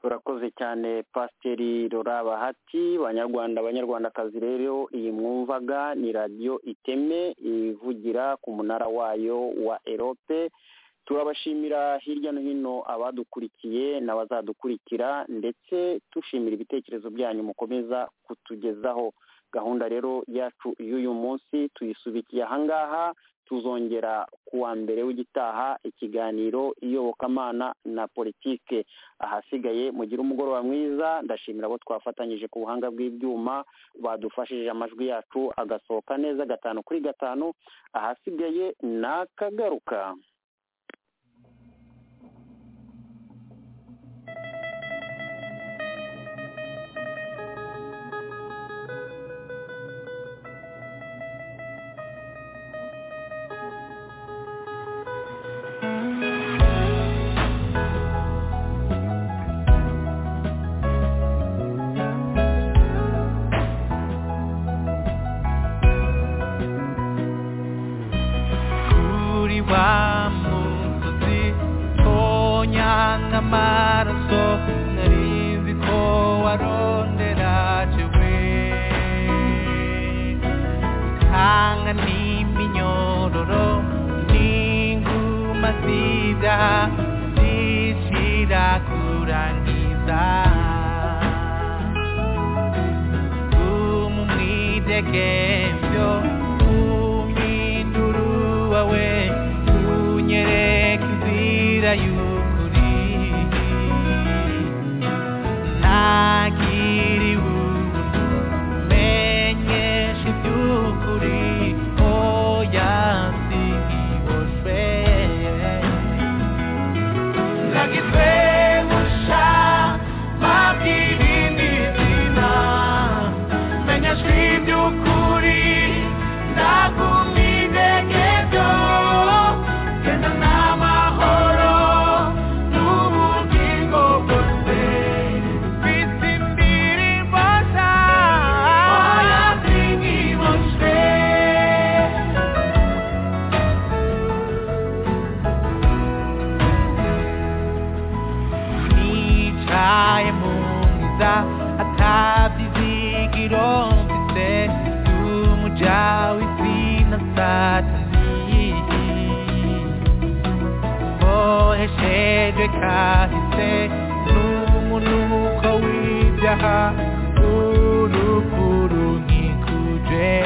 urakoze cyane pasiteri rora bahati banyarwanda abanyarwandakazi rero iyi mwumvaga ni radiyo iteme ivugira ku munara wayo wa erope turabashimira hirya no hino abadukurikiye n'abazadukurikira ndetse dushimira ibitekerezo byanyu mukomeza kutugezaho gahunda rero yacu y'uyu munsi tuyisubikiye ahangaha tuzongera ku wa mbere w'igitaha ikiganiro iyobokamana na politike ahasigaye mugire umugoroba mwiza ndashimira abo twafatanyije ku buhanga bw'ibyuma badufashije amajwi yacu agasohoka neza gatanu kuri gatanu ahasigaye ni akagaruka kuri wa musozi tonyanga amaraso nari nzi ko warondera jewe kanga n'iminyororo n'inguma zida zishira kurangiza umumwidegemvyo umwinduru wawe unyereka inzira y'ukuri nagiriwe umenyesha iby'ukuri oya nsigiboshwe nagizwe gusha mabwirindi zina menyeshwa iby'ukuri nagumidege byo genda n'amahoro n'ubugingo bwose bisi mbiri mbasha oya nsigiboshwe nicaye mu nziza atabizigiro mfite y'umujawi sina satani boheshejwe kahise n'umunuko w'ibyaha urupfu runkikuje